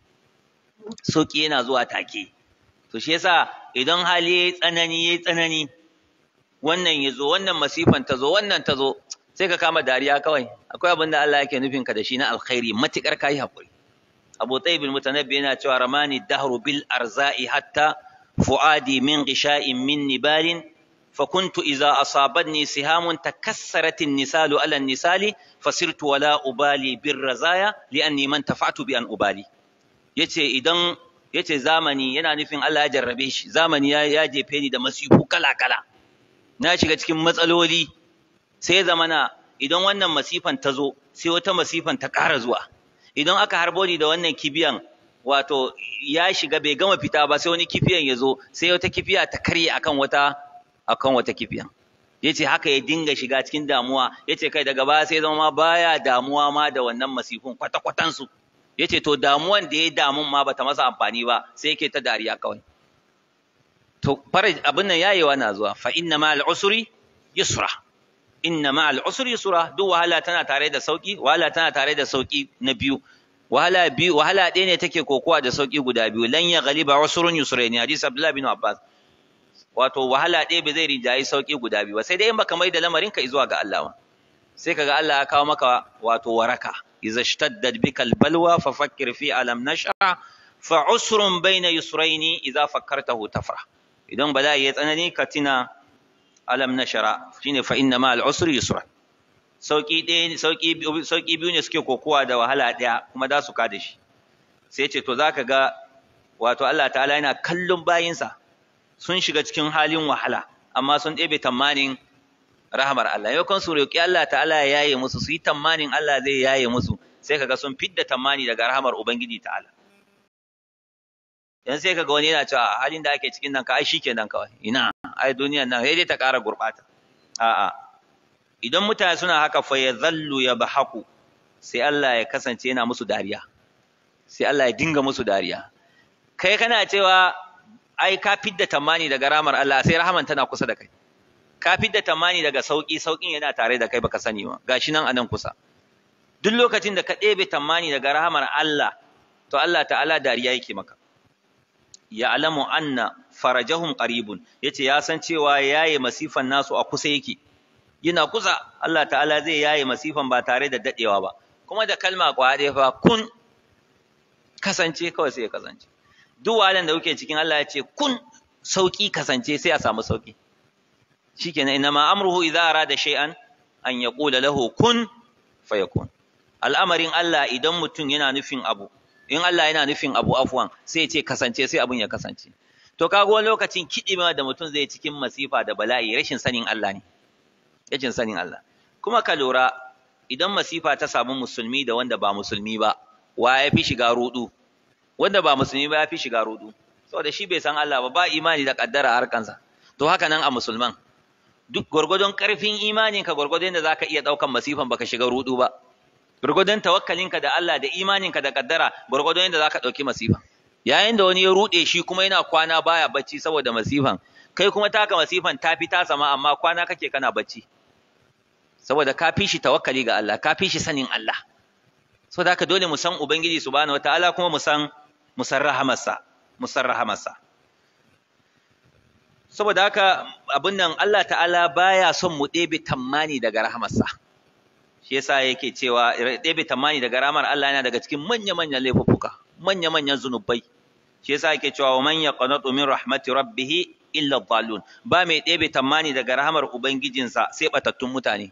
sauki yana zuwa take to shi yasa idan hali yayi tsanani yayi tsanani wannan yazo wannan masifan ta zo wannan ta zo sai ka kama dariya kawai akwai abin da Allah yake nufin ka da shi na alkhairi matikar kai hakuri Abu Tayyib al-Mutanabbi yana cewa ramani dahru bil arza'i hatta fuadi min ghisha'in min nibalin فكنت إذا أصابتني سهام تكسرت النسال على النسال فصرت ولا أبالي بالرزايا لأني من تفعت بأن أبالي yace idan yace zamani yana nufin Allah ya jarrabe shi zamani ya ya jefe ni da masifu kala kala na shiga cikin matsaloli sai zamana idan wannan masifan ta zo sai wata masifan ta ƙara zuwa idan aka harbo ni da wannan kibiyan wato ya shiga bai gama fita ba sai wani kifiyan ya zo sai wata kifiya ta karye akan wata akan wata kifiyan yace haka ya dinga shiga cikin damuwa yace kai daga baya sai zama baya damuwa ma da wannan masifun kwata kwatan su yace to damuwan da ya damun ma bata masa amfani ba sai yake ta dariya kawai to faraj abin nan yayewa na zuwa fa inna ma al-usri yusra inna ma'al usri yusra duk wahala tana tare da sauki wahala tana tare da sauki na biyu wahala biyu wahala ɗaya ne take kokowa da sauki guda biyu lan ya ghaliba usrun yusraini hadisi abdullahi bin abbas wato wahala ɗaya bai zai rinjayi sauki guda biyu ba sai dai in baka mai da lamarin ka zuwa ga Allah sai kaga Allah ya kawo maka wato waraka idza ishtaddat bika albalwa fa fakkir fi alam nash'a fa usrun bayna yusraini idza fakkartahu tafrah idan bala'i ya tsanani ka tina alam nashara shine fa inna ma al-usri yusra sauki ɗaya sauki sauki biyu ne suke kokowa da wahala ɗaya kuma za su kada shi sai ce to zaka ga wato Allah ta'ala yana kallon bayinsa sun shiga cikin halin wahala amma sun ɗebe tamanin rahamar Allah yau kan su roƙi Allah ta'ala ya yaye musu su yi tamanin Allah zai yaye musu sai kaga sun fidda tamani daga rahamar Ubangiji ta'ala yanzu sai kaga wani yana cewa halin da ake cikin nan ka ai shikenan kawai ina ai duniyan nan sai dai ta ƙara gurɓata a'a idan mutane suna haka fa yadhallu yabhaku sai Allah ya kasance yana musu dariya sai Allah ya dinga musu dariya kai kana cewa ai ka fidda tamani daga ramar Allah sai rahaman tana kusa da kai ka fidda tamani daga sauki saukin yana tare da kai baka sani ba gashi nan anan kusa duk lokacin da ka ɗebe tamani daga rahamar Allah to Allah ta'ala dariya yake maka ya alamu anna farajahum qaribun yace ya san cewa yaye masifan nasu a kusa yake yana kusa Allah ta'ala zai yaye masifan ba tare da dadewa ba kuma da kalma kwade fa kun kasance kawai sai ya kasance duk wahalan da kuke cikin Allah ya ce kun sauki kasance sai a samu sauki shikenan inma amruhu idza arada shay'an an yaqula lahu kun fayakun al'amarin Allah idan mutum yana nufin abu in Allah yana nufin abu afwan sai ya ce kasance sai abun ya kasance to kaga wani lokacin kidima da mutum zai cikin masifa da bala'i rashin sanin Allah ne rashin sanin Allah kuma ka lura idan masifa ta samu musulmi da wanda ba musulmi ba wa ya fi shiga rudu wanda ba musulmi ba ya fi shiga rudu saboda shi bai san Allah ba ba imani da kaddara harkansa to haka nan a musulman duk gwargwadon karfin imaninka gwargwadon da zaka iya daukan masifan baka shiga rudu ba gwargwadon tawakkalinka da Allah da imaninka da kaddara gwargwadon yadda zaka dauki masifan yayin da wani ya rude shi kuma yana kwana baya bacci saboda masifan kai kuma taka masifan ta fi ta sama amma kwana kake kana bacci saboda ka fi shi tawakkali ga Allah ka fi shi sanin Allah saboda haka dole mu san ubangiji subhanahu wataala kuma mu san mu san rahamarsa mu san rahamarsa saboda haka abin nan Allah ta'ala baya son mu ɗebe tammani daga rahamarsa shi yasa yake cewa ɗebe tammani daga rahamar Allah yana daga cikin manya-manyan laifuffuka manya-manyan zunubai shi yasa yake cewa wa man yaqnatu min rahmati rabbih illa dhalun ba mai ɗebe tammani daga rahamar ubangijinsa sai batattun mutane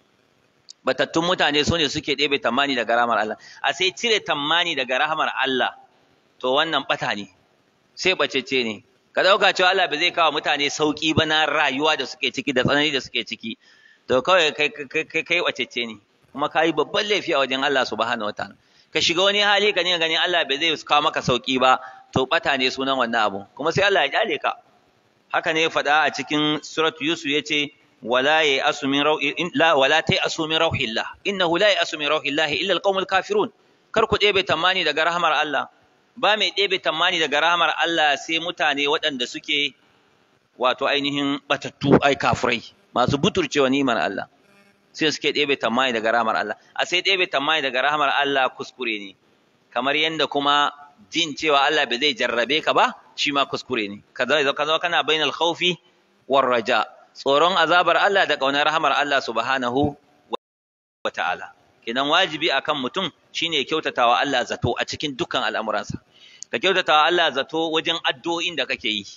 batattun mutane su ne suke ɗebe tammani daga rahamar Allah a sai cire tammani daga rahamar Allah to wannan bata ne sai bacece ne ka ɗauka cewa Allah ba zai kawo mutane sauƙi ba na rayuwa da suke ciki da tsanani da suke ciki to kawai kai kai kai wacece ne kuma ka yi babban laifi a wajen Allah subhanahu wataala ka shiga wani hali ka ne ganin Allah ba zai kawo maka sauƙi ba to bata ne sunan wannan abu kuma sai Allah ya kyale ka haka ne faɗa a cikin surat Yusuf yace wala ya asu min rauhi la wala ta asu min rauhillah innahu la ya asu min rauhillah illa alqaumul kafirun kar ku ɗebe tamani daga rahmar Allah ba mai ɗebe tamani daga rahamar Allah sai mutane waɗanda suke wato ainihin batattu ai kafirai masu buturcewa ni'imar Allah sai suke ɗebe tamani daga rahamar Allah a sai ɗebe tamani daga rahamar Allah kuskure ne kamar yadda kuma jin cewa Allah bai zai jarrabe ka ba shi ma kuskure ne ka zama kana bainal khawfi war raja tsoron azabar Allah da ƙaunar rahamar Allah subhanahu wa ta'ala kenan wajibi akan mutum shine kyautatawa Allah zato a cikin dukkan al'amuransa ka kyautatawa Allah zato wajen addu'o'in da kake yi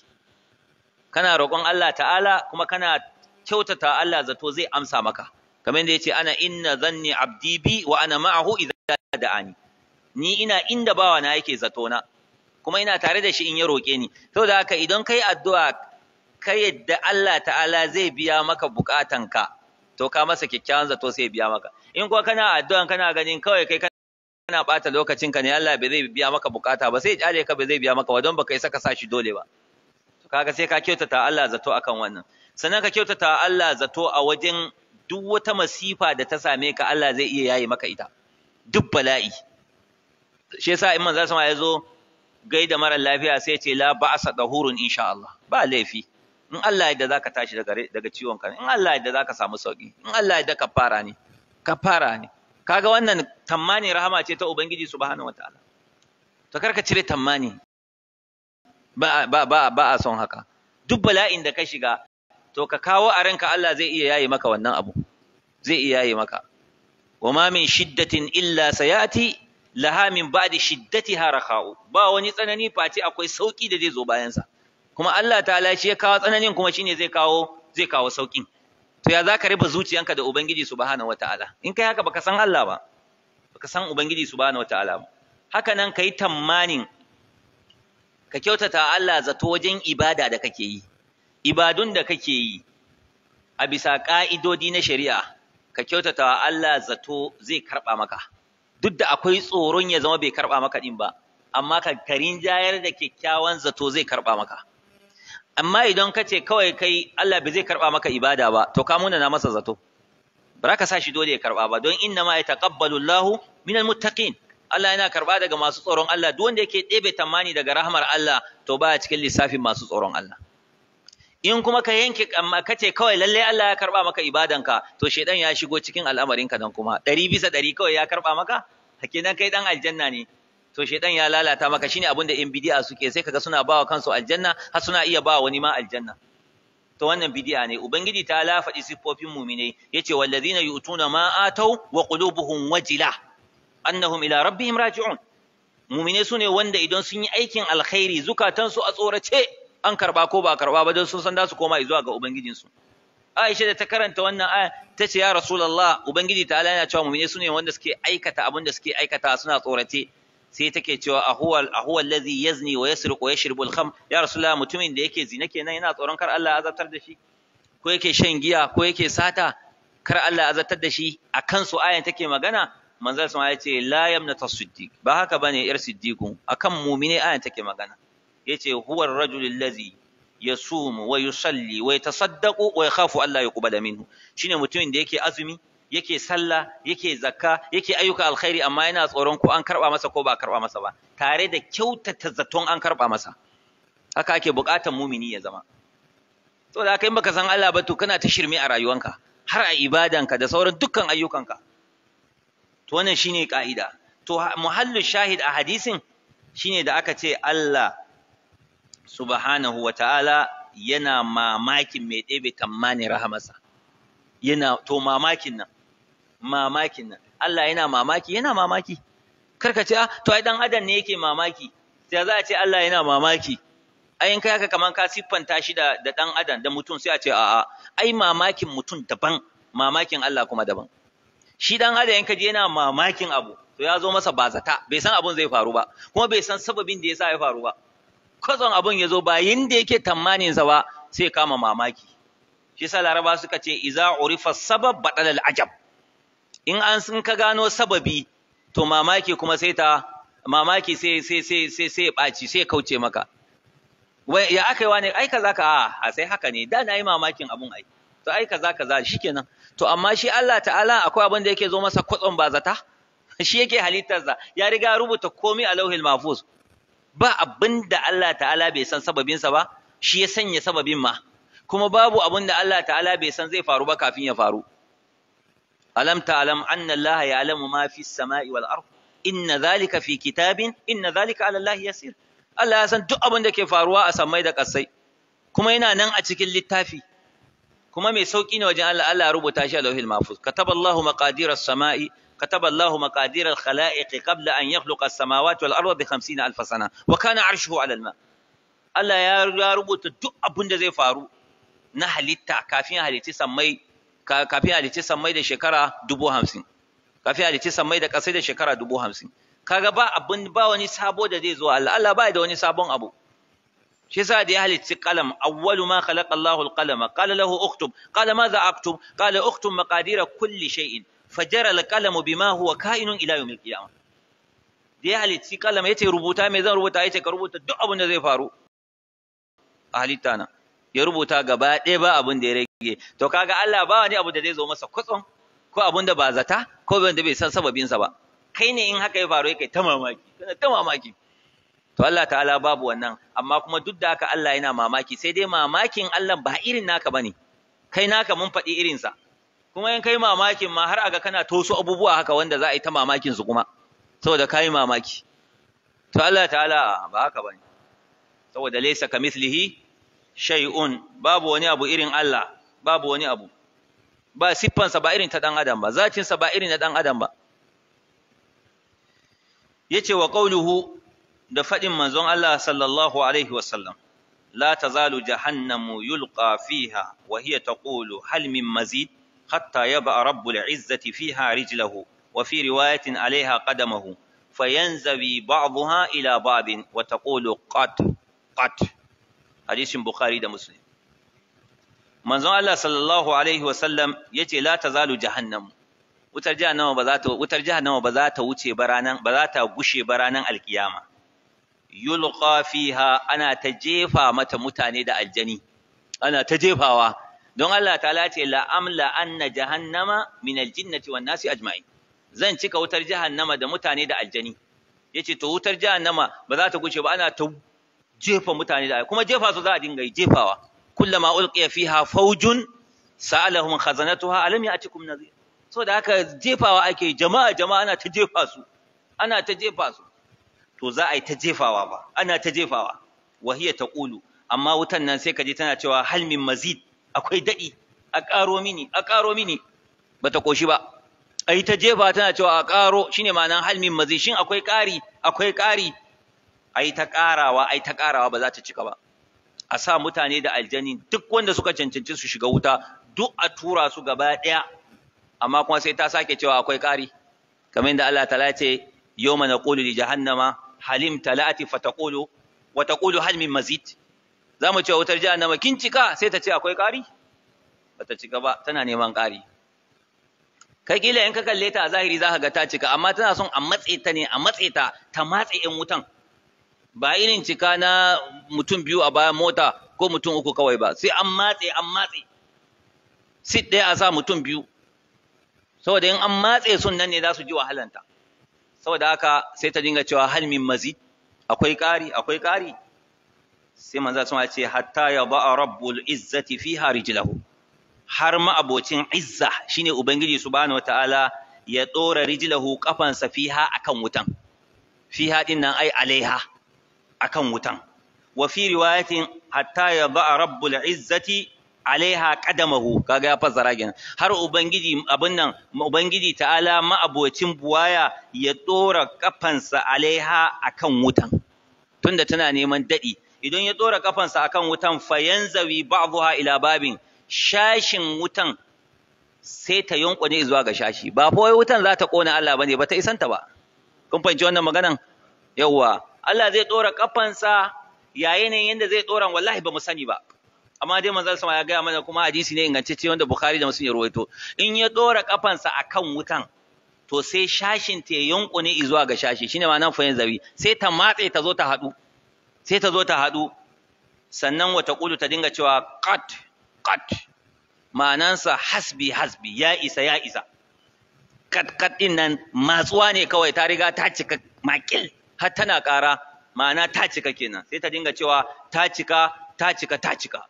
kana roƙon Allah ta'ala kuma kana kyautatawa Allah zato zai amsa maka kamar yadda yace ana inna zanni abdi bi wa ana ma'ahu idza da'ani ni ina inda bawa na yake zato na kuma ina tare da shi in ya roƙe ni saboda haka idan kai addu'a kai yadda Allah ta'ala zai biya maka bukatanka to ka masa kyakkyawan zato sai biya maka in kuwa kana addu'an kana ganin kawai kai kana bata lokacin ka ne Allah bai zai biya maka bukata ba sai ya ka bai zai biya maka ba don baka isa ka sa shi dole ba to kaga sai ka kyautata Allah zato akan wannan sannan ka kyautata Allah zato a wajen duk wata masifa da ta same ka Allah zai iya yayi maka ita duk bala'i shi yasa in manzo sama ya zo gaida mara lafiya sai ce la ba'sa dahurun insha Allah ba laifi in Allah yadda zaka tashi daga daga ciwon ka in Allah yadda zaka samu sauki in Allah yadda ka fara ne ka fara ne kaga wannan tammani rahama ce ta ubangiji subhanahu wataala to karka cire tammani ba ba ba ba a son haka duk bala'in da ka shiga to ka kawo a ranka Allah zai iya yaye maka wannan abu zai iya yaye maka wama min shiddatin illa sayati laha min ba'di shiddatiha rakha'u ba wani tsanani face akwai sauki da zai zo bayan sa kuma Allah ta'ala shi ya kawo tsananin kuma shine zai kawo zai kawo saukin to ya zaka riba zuciyanka da ubangiji subhanahu wataala in kai haka baka san Allah ba baka san ubangiji subhanahu wataala ba haka nan kai tammanin ka kyautata Allah zato wajen ibada da kake yi ibadun da kake yi a bisa ka'idodi na shari'a ka kyautata Allah zato zai karba maka duk da akwai tsoron ya zama bai karba maka din ba amma ka karin jayar da kyakkyawan zato zai karba maka amma idan ka ce kawai kai Allah bai zai karba maka ibada ba to ka muna na masa zato ba ka sa shi dole ya karba ba don inna ma yataqabbalu Allahu minal muttaqin Allah yana karba daga masu tsoron Allah duk wanda yake ɗebe tamani daga rahmar Allah to baya cikin lissafin masu tsoron Allah in kuma ka yanke amma kace kawai lalle Allah ya karba maka ibadanka to shedan ya shigo cikin al'amarinka dan kuma ɗari bisa ɗari kawai ya karba maka hakinan kai dan aljanna ne to shedan ya lalata maka shine abin da in bid'a suke sai kaga suna bawa kansu aljanna har suna iya bawa wani ma aljanna to wannan bid'a ne ubangiji ta la faɗi siffofin mu'minai yace wallazina yu'tuna ma atau wa qulubuhum wajila annahum ila rabbihim raji'un mu'minai sune wanda idan sun yi aikin alkhairi zukatansu a tsorace an karba ko ba karba ba don sun san za su koma zuwa ga ubangijinsu Aisha da ta karanta wannan aya ta ce ya Rasulullah ubangiji ta yana cewa mu'minai sune wanda suke aikata abin da suke aikata suna tsorace sai take cewa ahuwa ahuwa allazi yazni wa yasriqu wa yashrabu al-kham ya rasulullah mutumin da yake zina kenan yana tsoron kar Allah ya azabtar da shi ko yake shan giya ko yake sata kar Allah ya azabtar da shi akan su ayan take magana manzon sa ya ce la yamna tasiddiq ba haka bane yar siddiqun akan mu'mine ayan take magana yace huwa ar-rajul allazi yasumu wa yusalli wa yatasaddaqu wa yakhafu Allah yuqbala minhu shine mutumin da yake azumi yake sallah yake zakka yake ayyuka alkhairi amma yana tsoron ko an karba masa ko ba karba masa ba tare da kyautata zaton an karba masa haka ake buƙatar mumini ya zama to da haka in baka san Allah ba to kana ta shirme a rayuwanka har a ibadanka da sauran dukkan ayyukanka to wannan shine ka'ida to muhallu shahid a hadisin shine da aka ce Allah subhanahu wa ta'ala yana mamakin mai ɗebe tammanin rahamarsa yana to mamakin nan mamakin nan Allah yana mamaki yana mamaki karka ce ah to ai dan adam ne yake mamaki sai za a ce Allah yana mamaki ai in kai haka kaman ka siffanta shi da da dan adam da mutum sai a ce a'a ai mamakin mutum daban mamakin Allah kuma daban shi dan adam in ka je yana mamakin abu to ya zo masa bazata bai san abun zai faru ba kuma bai san sababin da yasa ya faru ba kwazon abun ya zo ba yinda yake tamanin sa ba sai kama mamaki shi sa laraba suka ce iza urifa sabab badal al ajab in an sun ka gano sababi to mamaki kuma sai ta mamaki sai sai sai sai sai baci sai kauce maka wai ya aka yi wani ai kaza ka a sai haka ne da na yi mamakin abun ai to ai kaza kaza shikenan to amma shi Allah ta'ala akwai abin da yake zo masa kwatson bazata shi yake halittarsa ya riga rubuta komai a lauhil mahfuz ba abin da Allah ta'ala bai san sababinsa ba shi ya sanya sababin ma kuma babu abin da Allah ta'ala bai san zai faru ba kafin ya faru alam ta'lam anna Allah ya'lamu ma fi samai wal ard inna dhalika fi kitabin inna dhalika 'ala Allah yasir Allah ya san duk abin da ke faruwa a samai da kasai kuma yana nan a cikin littafi kuma mai sauki ne wajen Allah Allah ya rubuta shi a lauhil mahfuz kataballahu maqadir as-sama'i كتب الله مقادير الخلائق قبل أن يخلق السماوات والأرض بخمسين ألف سنة وكان عرشه على الماء Allah ya rubuta duk abin da zai faru na halitta kafin halitti sammai kafin halitti sammai da shekara dubu hamsin kafin halitti sammai da ƙasai da shekara dubu hamsin kaga ba abin ba wani sabo da zai zo Allah Allah ba da wani sabon abu shi yasa da ya halitti qalam awwalu ma khalaqa Allahu al-qalama qala lahu uktub qala madha aktub qala uktub maqadira kulli shay'in fajara alqalamu bima huwa ka'inun ila yawmil qiyamah da ya halitti kalam yace rubuta me zan rubuta yace ka rubuta duk abin da zai faru a halitta na ya rubuta gaba ɗaya ba abin da ya rage to kaga Allah ba wani abu da zai zo masa kutson ko abin da ba zata ko wanda bai san sababin sa ba kai ne in haka ya faru kai ta mamaki kana ta mamaki to Allah ta'ala babu wannan amma kuma duk da haka Allah yana mamaki sai dai mamakin Allah ba irin naka bane kai naka mun faɗi irinsa kuma in kai mamakin ma har aga kana tosu abubuwa haka wanda za a yi ta mamakin su kuma saboda kai mamaki to Allah ta'ala ba haka bane saboda laysa kamithlihi shay'un babu wani abu irin Allah babu wani abu ba siffansa ba irin ta dan adam ba zacinsa ba irin na dan adam ba yace wa qawluhu da fadin manzon Allah sallallahu alaihi wasallam la tazalu jahannamu yulqa fiha wa hiya taqulu hal min mazid hatta yaba rabbul izzati fiha rijlahu wa fi riwayatin alaiha qadamahu fayanzawi ba'daha ila ba'din wa taqulu qat qat hadisin bukhari da muslim manzon Allah sallallahu alaihi wasallam yace la tazalu jahannamu wutar jahannama ba za ta wutar jahannama ba za ta wuce ba ranan ba za ta gushe ba ranan alkiyama yulqa fiha ana ta jefa mata mutane da aljani ana ta jefawa don Allah ta'ala ce la amla anna jahannama min aljinnati wan nasi ajma'in zan cika wutar jahannama da mutane da aljani yace to wutar jahannama ba za ta gushe ba ana ta jefa mutane da kuma jefa su za a dinga yi jefawa kullama ulqiya fiha fawjun sa'alahum khazanatuha alam ya'tikum nadhir so da haka jefawa ake jama'a jama'a ana ta jefa su ana ta jefa su to za a yi ta jefawa ba ana ta jefawa wahiya taqulu amma wutan nan sai ka je tana cewa hal min mazid akwai dadi a karo mini a karo mini bata koshi ba ai ta jefa tana cewa a karo shine ma'anan hal min mazid shin akwai kari akwai kari ai ta karawa ai ta karawa ba za ta cika ba a sa mutane da aljani duk wanda suka cancanci su shiga wuta duk a tura su gaba ɗaya amma kuma sai ta sake cewa akwai ƙari kamar yadda Allah ta ce yawma naqulu li jahannama halim talati fa taqulu wa taqulu hal min mazid zamu ce wutar jahannama kin cika sai ta ce akwai ƙari bata cika ba tana neman ƙari kai kila in ka kalle ta a zahiri zaka ga ta cika amma tana son a matse ta ne a matse ta ta matse in wutan ba irin cika na mutum biyu a bayan mota ko mutum uku kawai ba sai an matse an matse sit ɗaya a sa mutum biyu saboda in an matse sun nan ne za su ji wahalanta saboda haka sai ta dinga cewa hal min mazid akwai ƙari akwai ƙari sai manzo sun ce hatta ya ba'a rabbul izzati fiha rijlahu har ma abocin izza shine ubangiji subhanahu wataala ya dora rijlahu kafansa fiha akan wutan fiha din nan ai alaiha akan wutan wa fi riwayatin hatta ya ba'a rabbul izzati alaiha qadamahu kaga ya fassara kenan har ubangiji abin nan ubangiji ta'ala ma'abocin buwaya ya dora kafansa alaiha akan wutan tunda tana neman dadi idan ya dora kafansa akan wutan fayanzawi ba'dha ila babin shashin wutan sai ta yunkune zuwa ga shashi ba fa wai wutan za ta kona Allah bane ba ta isanta ba kun fahimci wannan maganan yawwa Allah zai dora kafansa yayin yanda zai dora wallahi ba mu sani ba amma dai manzon sama ya gaya mana kuma hadisi ne ingantacce wanda Bukhari da Muslim ya rawaito in ya dora kafansa akan wutan to sai shashin ta yunkune zuwa ga shashi shine ma'anar fayin zabi sai ta matse ta zo ta hadu sai ta zo ta hadu sannan wata kulu ta dinga cewa qat qat ma'anansa hasbi hasbi ya isa ya isa kat kat din nan matsuwa ne kawai ta riga ta cika makil har tana ƙara ma'ana ta cika kenan sai ta dinga cewa ta cika ta cika ta cika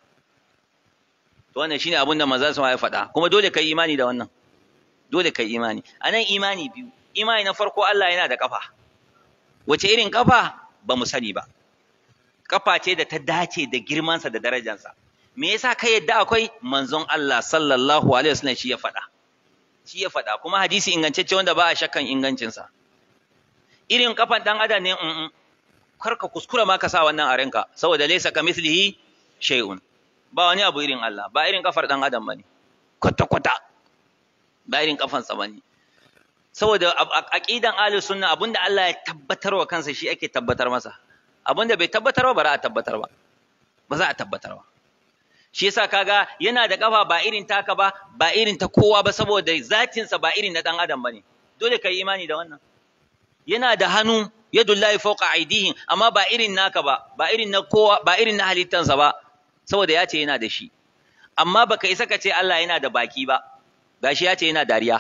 to wannan shine abin da manzon ya faɗa kuma dole kai imani da wannan dole kai imani anan imani biyu imani na farko Allah yana da kafa wace irin kafa ba mu sani ba kafa ce da ta dace da girmansa da darajansa me yasa ka yadda akwai manzon Allah sallallahu alaihi wasallam shi ya faɗa shi ya faɗa kuma hadisi ingantacce wanda ba a shakkan ingancinsa irin kafan dan adam ne in kar ka kuskura ma ka sa wannan a ranka saboda laysa kamithlihi shay'un ba wani abu irin Allah ba irin kafar dan adam bane kwata kwata ba irin kafansa bane saboda aqidan ahlus sunna abinda Allah ya tabbatar wa kansa shi ake tabbatar masa abinda bai tabbatar ba ba za a tabbatar ba ba za a tabbatar ba shi yasa kaga yana da kafa ba irin taka ba ba irin ta kowa ba saboda zatinsa ba irin na dan adam bane dole kai imani da wannan yana da hannu yadullahi fawqa aidihim amma ba irin naka ba ba irin na kowa ba irin na halittansa ba saboda ya ce yana da shi amma baka isa ka ce Allah yana da baki ba gashi ya ce yana dariya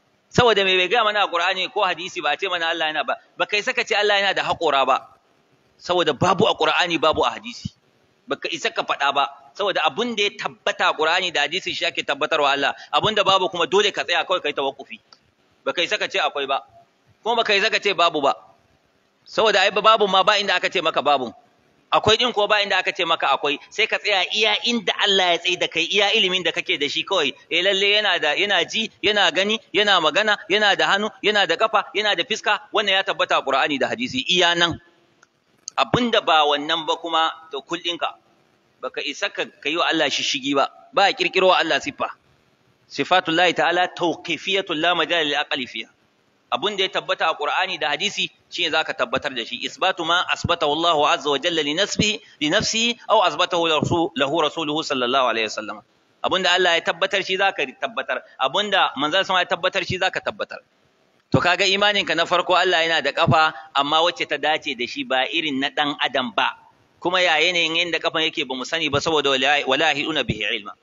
saboda me bai ga mana a Qur'ani ko hadisi ba ce mana Allah yana ba baka isa ka ce Allah yana da haƙora ba saboda babu a Qur'ani babu a hadisi baka isa ka faɗa ba saboda abun da ya tabbata a Qur'ani da hadisi shi ake tabbatarwa Allah abun da babu kuma dole ka tsaya kawai kai tawakkufi baka isa ka ce akwai ba kuma baka isa ka ce babu ba saboda ai babu ma ba inda aka ce maka babu akwai din ko ba inda aka ce maka akwai sai ka tsaya iya inda Allah ya tsaye da kai iya ilimin da kake da shi kawai eh lalle yana da yana ji yana gani yana magana yana da hannu yana da kafa yana da fiska wannan ya tabbata a Qur'ani da hadisi iya nan abinda ba wannan ba kuma to kullinka baka isa ka kai wa Allah shishigi ba ba a kirkiro wa Allah siffa sifatullahi ta'ala tawqifiyatul la majal lil aqli fiha abun da ya tabbata a Qur'ani da hadisi shine zaka tabbatar da shi isbatu ma asbatahu Allah azza wa jalla li nafsihi li nafsihi aw asbatahu lahu rasuluhu sallallahu alaihi wasallam abun da Allah ya tabbatar shi zaka tabbatar abun da manzon sama ya tabbatar shi zaka tabbatar to kaga imanin ka na farko Allah yana da kafa amma wacce ta dace da shi ba irin na dan adam ba kuma ya yanayin yanda kafan yake bamu sani ba saboda wala hiduna bihi ilma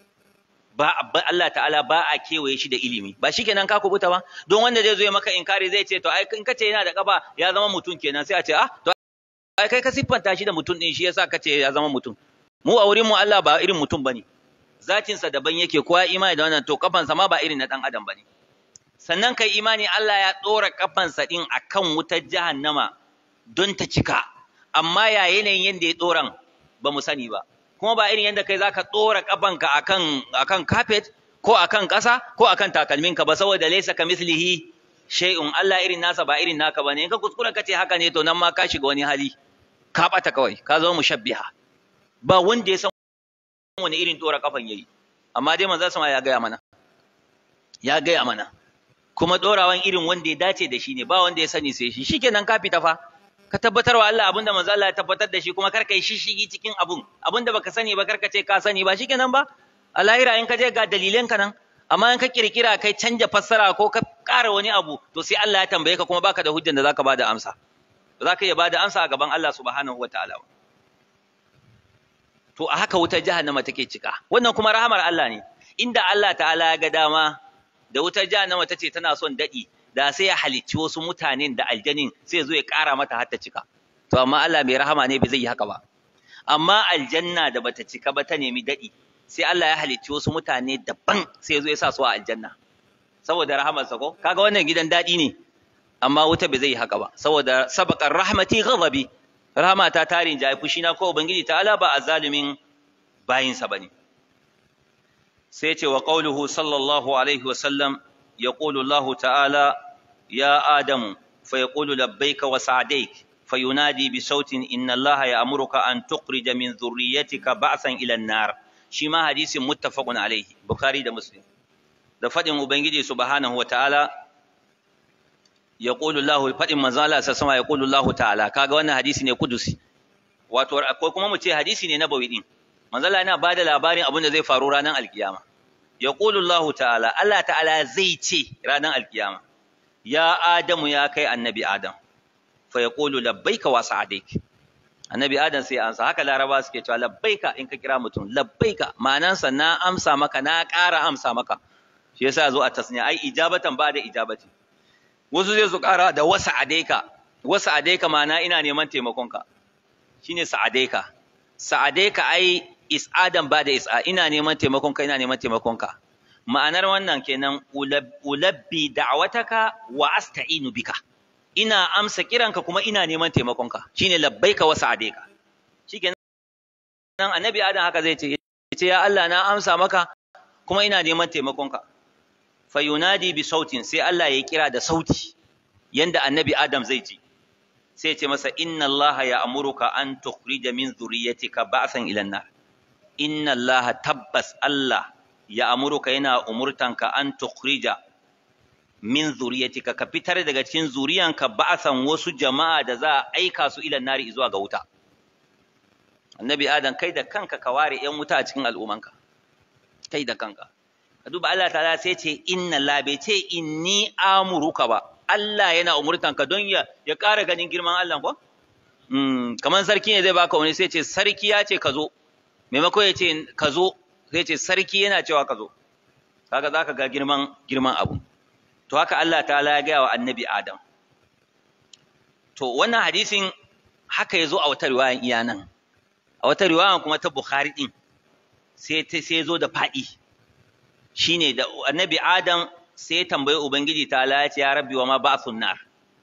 ba Allah ta'ala ba a kewaye shi da ilimi ba shi kenan ka kubuta ba don wanda zai zo ya maka inkari zai ce to ai in kace yana da kafa ya zama mutum kenan sai a ce ah to ai kai ka siffanta shi da mutum din shi yasa kace ya zama mutum mu a wurin mu Allah ba irin mutum bane zatin sa daban yake kowa imani da wannan to kafan sa ma ba irin na dan adam bane sannan kai imani Allah ya dora kafan sa din akan wutar jahannama don ta cika amma ya yanayin yanda ya doran ba mu sani ba kuma ba irin yadda kai zaka tsora kafanka akan akan carpet ko akan ƙasa ko akan takalminka ba saboda laysa kamithlihi shay'un Allah irin nasa ba irin naka bane in ka kuskura kace haka ne to nan ma ka shiga wani hali ka bata kawai ka zama mushabbiha ba wanda ya san wani irin tsora kafan yayi amma dai manzo sama ya gaya mana ya gaya mana kuma dorawan irin wanda ya dace da shi ne ba wanda ya sani sai shi shikenan ka fita fa ka tabbatar wa Allah abinda manzo Allah ya tabbatar da shi kuma kar ka yi shishigi cikin abun abinda baka sani ba kar ka ce ka sani ba shikenan ba a lahira in ka je ga dalilan ka nan amma in ka kirkira kai canja fassara ko ka ƙara wani abu to sai Allah ya tambaye ka kuma baka da hujjan da zaka bada amsa ba za ka iya bada amsa a gaban Allah subhanahu wataala to a haka wutar jahannama take cika wannan kuma rahamar Allah ne inda Allah ta'ala ya ga dama da wutar jahannama tace tana son dadi da sai ya halicci wasu mutanen da aljanin sai zo ya ƙara mata har ta cika to amma Allah mai rahama ne bai zai yi haka ba amma aljanna da bata cika ba ta nemi daɗi sai Allah ya halicci wasu mutane daban sai zo ya sa su a aljanna saboda rahamarsa ko kaga wannan gidan daɗi ne amma wuta bai zai yi haka ba saboda sabaqar rahmati ghadabi rahmata tarin jayi fushi na ko ubangiji ta'ala ba azalimin bayinsa bane sai ce wa qauluhu sallallahu alaihi wa sallam يقول الله تعالى يا آدم فيقول لبيك وسعديك فينادي بصوت إن الله يأمرك أن تخرج من ذريتك بعثا إلى النار شما حديث متفق عليه بخاري ده مسلم ده فدin ubangiji subhanahu wa ta'ala yaqulu Allah fadin manzo Allah sai sama yaqulu Allah ta'ala kaga wannan hadisi ne kudusi wato akwai kuma mu ce hadisi ne nabawi din manzo Allah yana bada labarin abin da zai faru ranar alkiyama yaqulu Allah ta'ala Allah ta'ala zai ce ranar alkiyama ya adamu ya kai annabi adam fa yaqulu labbaika wa sa'adaik annabi adam sai ansa haka laraba suke cewa labbaika in ka kira mutum labbaika ma'anansa na amsa maka na ƙara amsa maka shi yasa zo a tasniya ai ijabatan ba da ijabati wasu zai su ƙara da wasa adaika wasa adaika ma'ana ina neman taimakonka shine sa'adaika sa'adaika ai is'adan ba da is'a ina neman taimakonka ina neman taimakonka ma'anar wannan kenan ulabbi da'wataka wa asta'inu bika ina amsa kiranka kuma ina neman taimakonka shine labbaika wa sa'adaika shikenan annabi adam haka zai ce ce ya Allah na amsa maka kuma ina neman taimakonka fayunadi bi sautin sai Allah ya kira da sauti yanda annabi adam zai ji sai ce masa inna Allah ya amuruka an tukhrija min zurriyatika ba'san ila nar inna Allah tabbas Allah ya amuruka yana umurtanka an tukhrija min zuriyatika ka fitar daga cikin zuriyanka ba'san wasu jama'a da za a aika su ila nari zuwa ga wuta annabi adam kai da kanka ka ware yan wuta a cikin al'umanka kai da kanka ka duba Allah ta'ala sai ce inna la bai ce inni amuruka ba Allah yana umurtanka don ya ya ƙara ganin girman Allah ko mm kamar sarki ne zai baka wani sai ce sarki ya ce ka zo maimako ya ce ka zo sai ce sarki yana cewa ka zo kaga zaka ga girman girman abu to haka Allah ta'ala ya gaya wa annabi Adam to wannan hadisin haka yazo a wata riwayan iya nan a wata riwayan kuma ta Bukhari din sai ta sai zo da fadi shine da annabi Adam sai ya tambayi ubangiji ta Allah ya ce ya rabbi wa ma ba'thun nar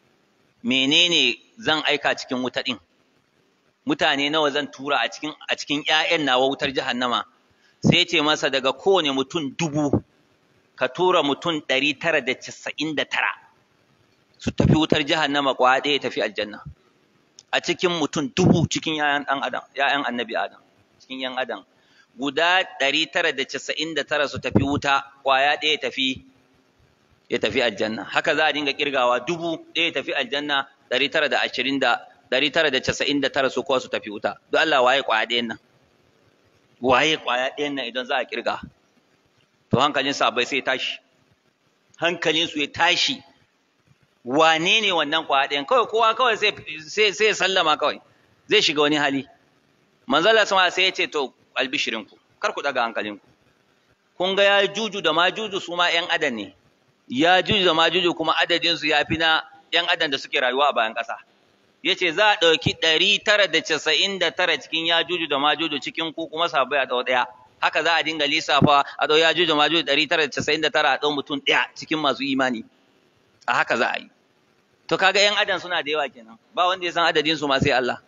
menene zan aika cikin wuta din mutane nawa zan tura a cikin a cikin ƴaƴan nawa wutar jahannama sai ce masa daga kowane mutum dubu ka tura mutum ɗari tara da casa'in da tara su tafi wutar jahannama kwa ɗaya tafi aljanna a cikin mutum dubu cikin ƴaƴan ɗan adam ƴaƴan annabi adam cikin ƴan adam guda ɗari tara da casa'in da tara su tafi wuta kwaya ɗaya tafi ya tafi aljanna haka za a dinga kirgawa dubu ɗaya tafi aljanna ɗari tara da ashirin da ɗari tara da casa'in da tara su kowa su tafi wuta don Allah waye kwaya ɗayan nan waye kwaya ɗayan nan idan za a kirga to hankalin sabai sai tashi hankalin su ya tashi wane ne wannan kwaya ɗayan kawai kowa kawai sai sai ya sallama kawai zai shiga wani hali manzala sama sai ya ce to albishirinku kar ku daga hankalinku kun ga ya juju da majuju su ma ƴan adam ne ya juju da majuju kuma adadin su ya fi na ƴan adam da suke rayuwa a bayan ƙasa ya ce za a ɗauki ɗari tara da casa'in da tara cikin ya juju da majuju cikin ku kuma sabai a ɗau ɗaya haka za a dinga lissafa a ɗau ya juju da majuju ɗari tara da casa'in da tara a ɗau mutum ɗaya cikin masu imani a haka za a yi to kaga ƴan adam suna da yawa kenan ba wanda ya san adadin su ma sai Allah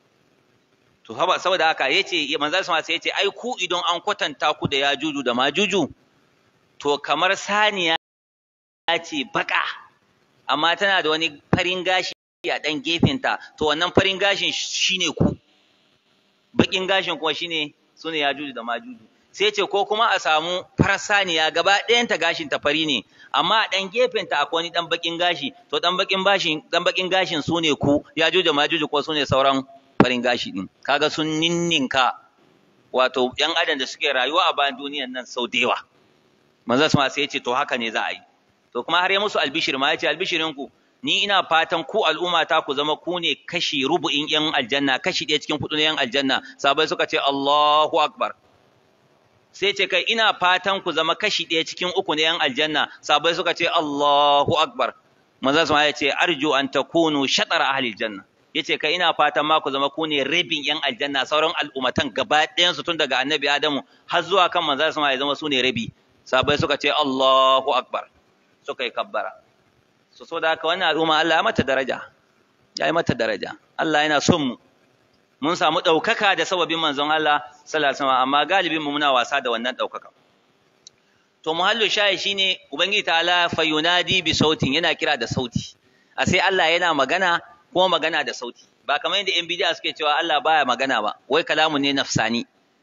to haba saboda haka yace manzal sama sai yace ai ku idan an kwatanta ku da ya juju da majuju to kamar saniya ce baka amma tana da wani farin gashi a ɗan gefenta to wannan farin gashin shine ku baƙin gashin kuma shine su ne yajuju da majuju sai ce ko kuma a samu farar saniya gaba ɗayanta gashin ta fari ne amma a ɗan gefenta akwai wani ɗan baƙin gashi to ɗan baƙin bashin ɗan baƙin gashin su ne ku yajuju da majuju ko su ne sauran farin gashi ɗin kaga sun ninninka wato ƴan adam da suke rayuwa a bayan duniyan nan sau da yawa manzo sai ya ce to haka ne za a yi to kuma har ya musu albishir ma ya ce albishirin ku ni ina fatan ku al'umma ta ku zama ku ne kashi rubu'in yan aljanna kashi ɗaya cikin kuɗin yan aljanna sabai suka ce Allahu akbar sai ce kai ina fatan ku zama kashi ɗaya cikin uku na yan aljanna sabai suka ce Allahu akbar manzo sama ya ce arju an takunu shatara ahli aljanna yace kai ina fatan ma ku zama ku ne rabin yan aljanna sauran al'ummatan gaba ɗayan su tun daga annabi Adamu har zuwa kan manzo sama ya zama su ne rabi sabai suka ce Allahu akbar suka yi kabbara so so da haka wannan al'umma Allah ya mata daraja ya yi mata daraja Allah yana son mu mun samu ɗaukaka da sababin manzon Allah sallallahu alaihi wasallam amma galibin mu muna wasa da wannan ɗaukaka to muhallu shayi shine ubangiji ta'ala fa yunadi bi sautin yana kira da sauti a sai Allah yana magana kuma magana da sauti ba kamar yadda yan bidiya suke cewa Allah baya magana ba wai kalamun ne nafsani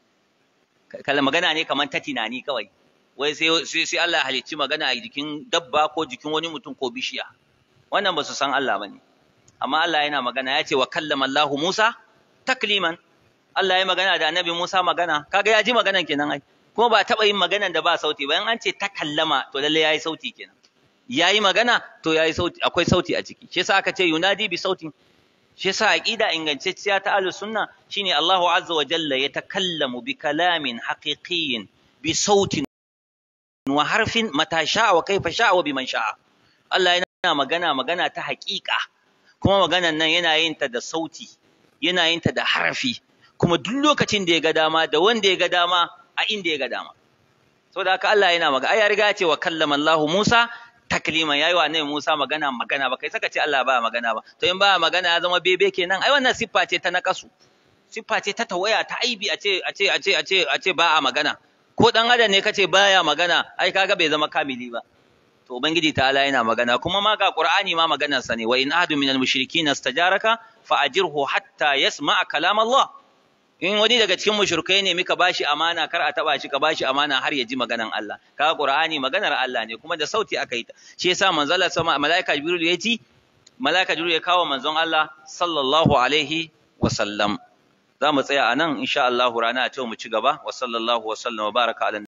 kala magana ne kamar ta tunani kawai wai sai sai Allah halicci magana a jikin dabba ko jikin wani mutum ko bishiya wannan ba su san Allah bane amma Allah yana magana ya ce wa kallama Allah Musa takliman Allah ya magana da Annabi Musa magana kaga ya ji maganan kenan ai kuma ba taba yin maganan da ba sauti ba in an ce takallama to lalle yayi sauti kenan yayi magana to yayi sauti akwai sauti a ciki shi yasa aka ce yunadi bi sautin shi yasa aqida ingantacciya ta ahlus sunna shine Allahu azza wa jalla yatakallamu bi kalamin haqiqiyyin bi sautin wa harfin mata sha'a wa kaifa sha'a wa biman sha'a Allah yana magana magana ta haƙiƙa kuma maganan nan yana yin ta da sauti yana yin ta da harafi kuma duk lokacin da ya ga dama da wanda ya ga dama a inda ya ga dama saboda haka Allah yana magana ai ya riga ya ce wa kallama Allah Musa takliman yayi wa annabi Musa magana magana ba kai saka ce Allah ba magana ba to in ba magana ya zama bebe kenan ai wannan siffa ce ta nakasu siffa ce ta tawaya ta aibi a ce a ce a ce a ce a ce ba a magana ko dan adam ne kace baya magana ai kaga bai zama kamili ba to ubangiji ta'ala yana magana kuma ma ga qur'ani ma maganar sa ne wa in ahadu minal mushrikin istajaraka fa ajirhu hatta yasma'a kalam Allah in wani daga cikin mushrikai ne mika bashi amana kar a taba shi ka bashi amana har ya ji maganan Allah kaga qur'ani maganar Allah ne kuma da sauti aka yi ta shi yasa manzon Allah sama malaika jibril ya ji malaika jibril ya kawo manzon Allah sallallahu alaihi wa sallam za mu tsaya a nan insha Allah rana a mu ci gaba wa sallallahu wa sallam wa baraka ala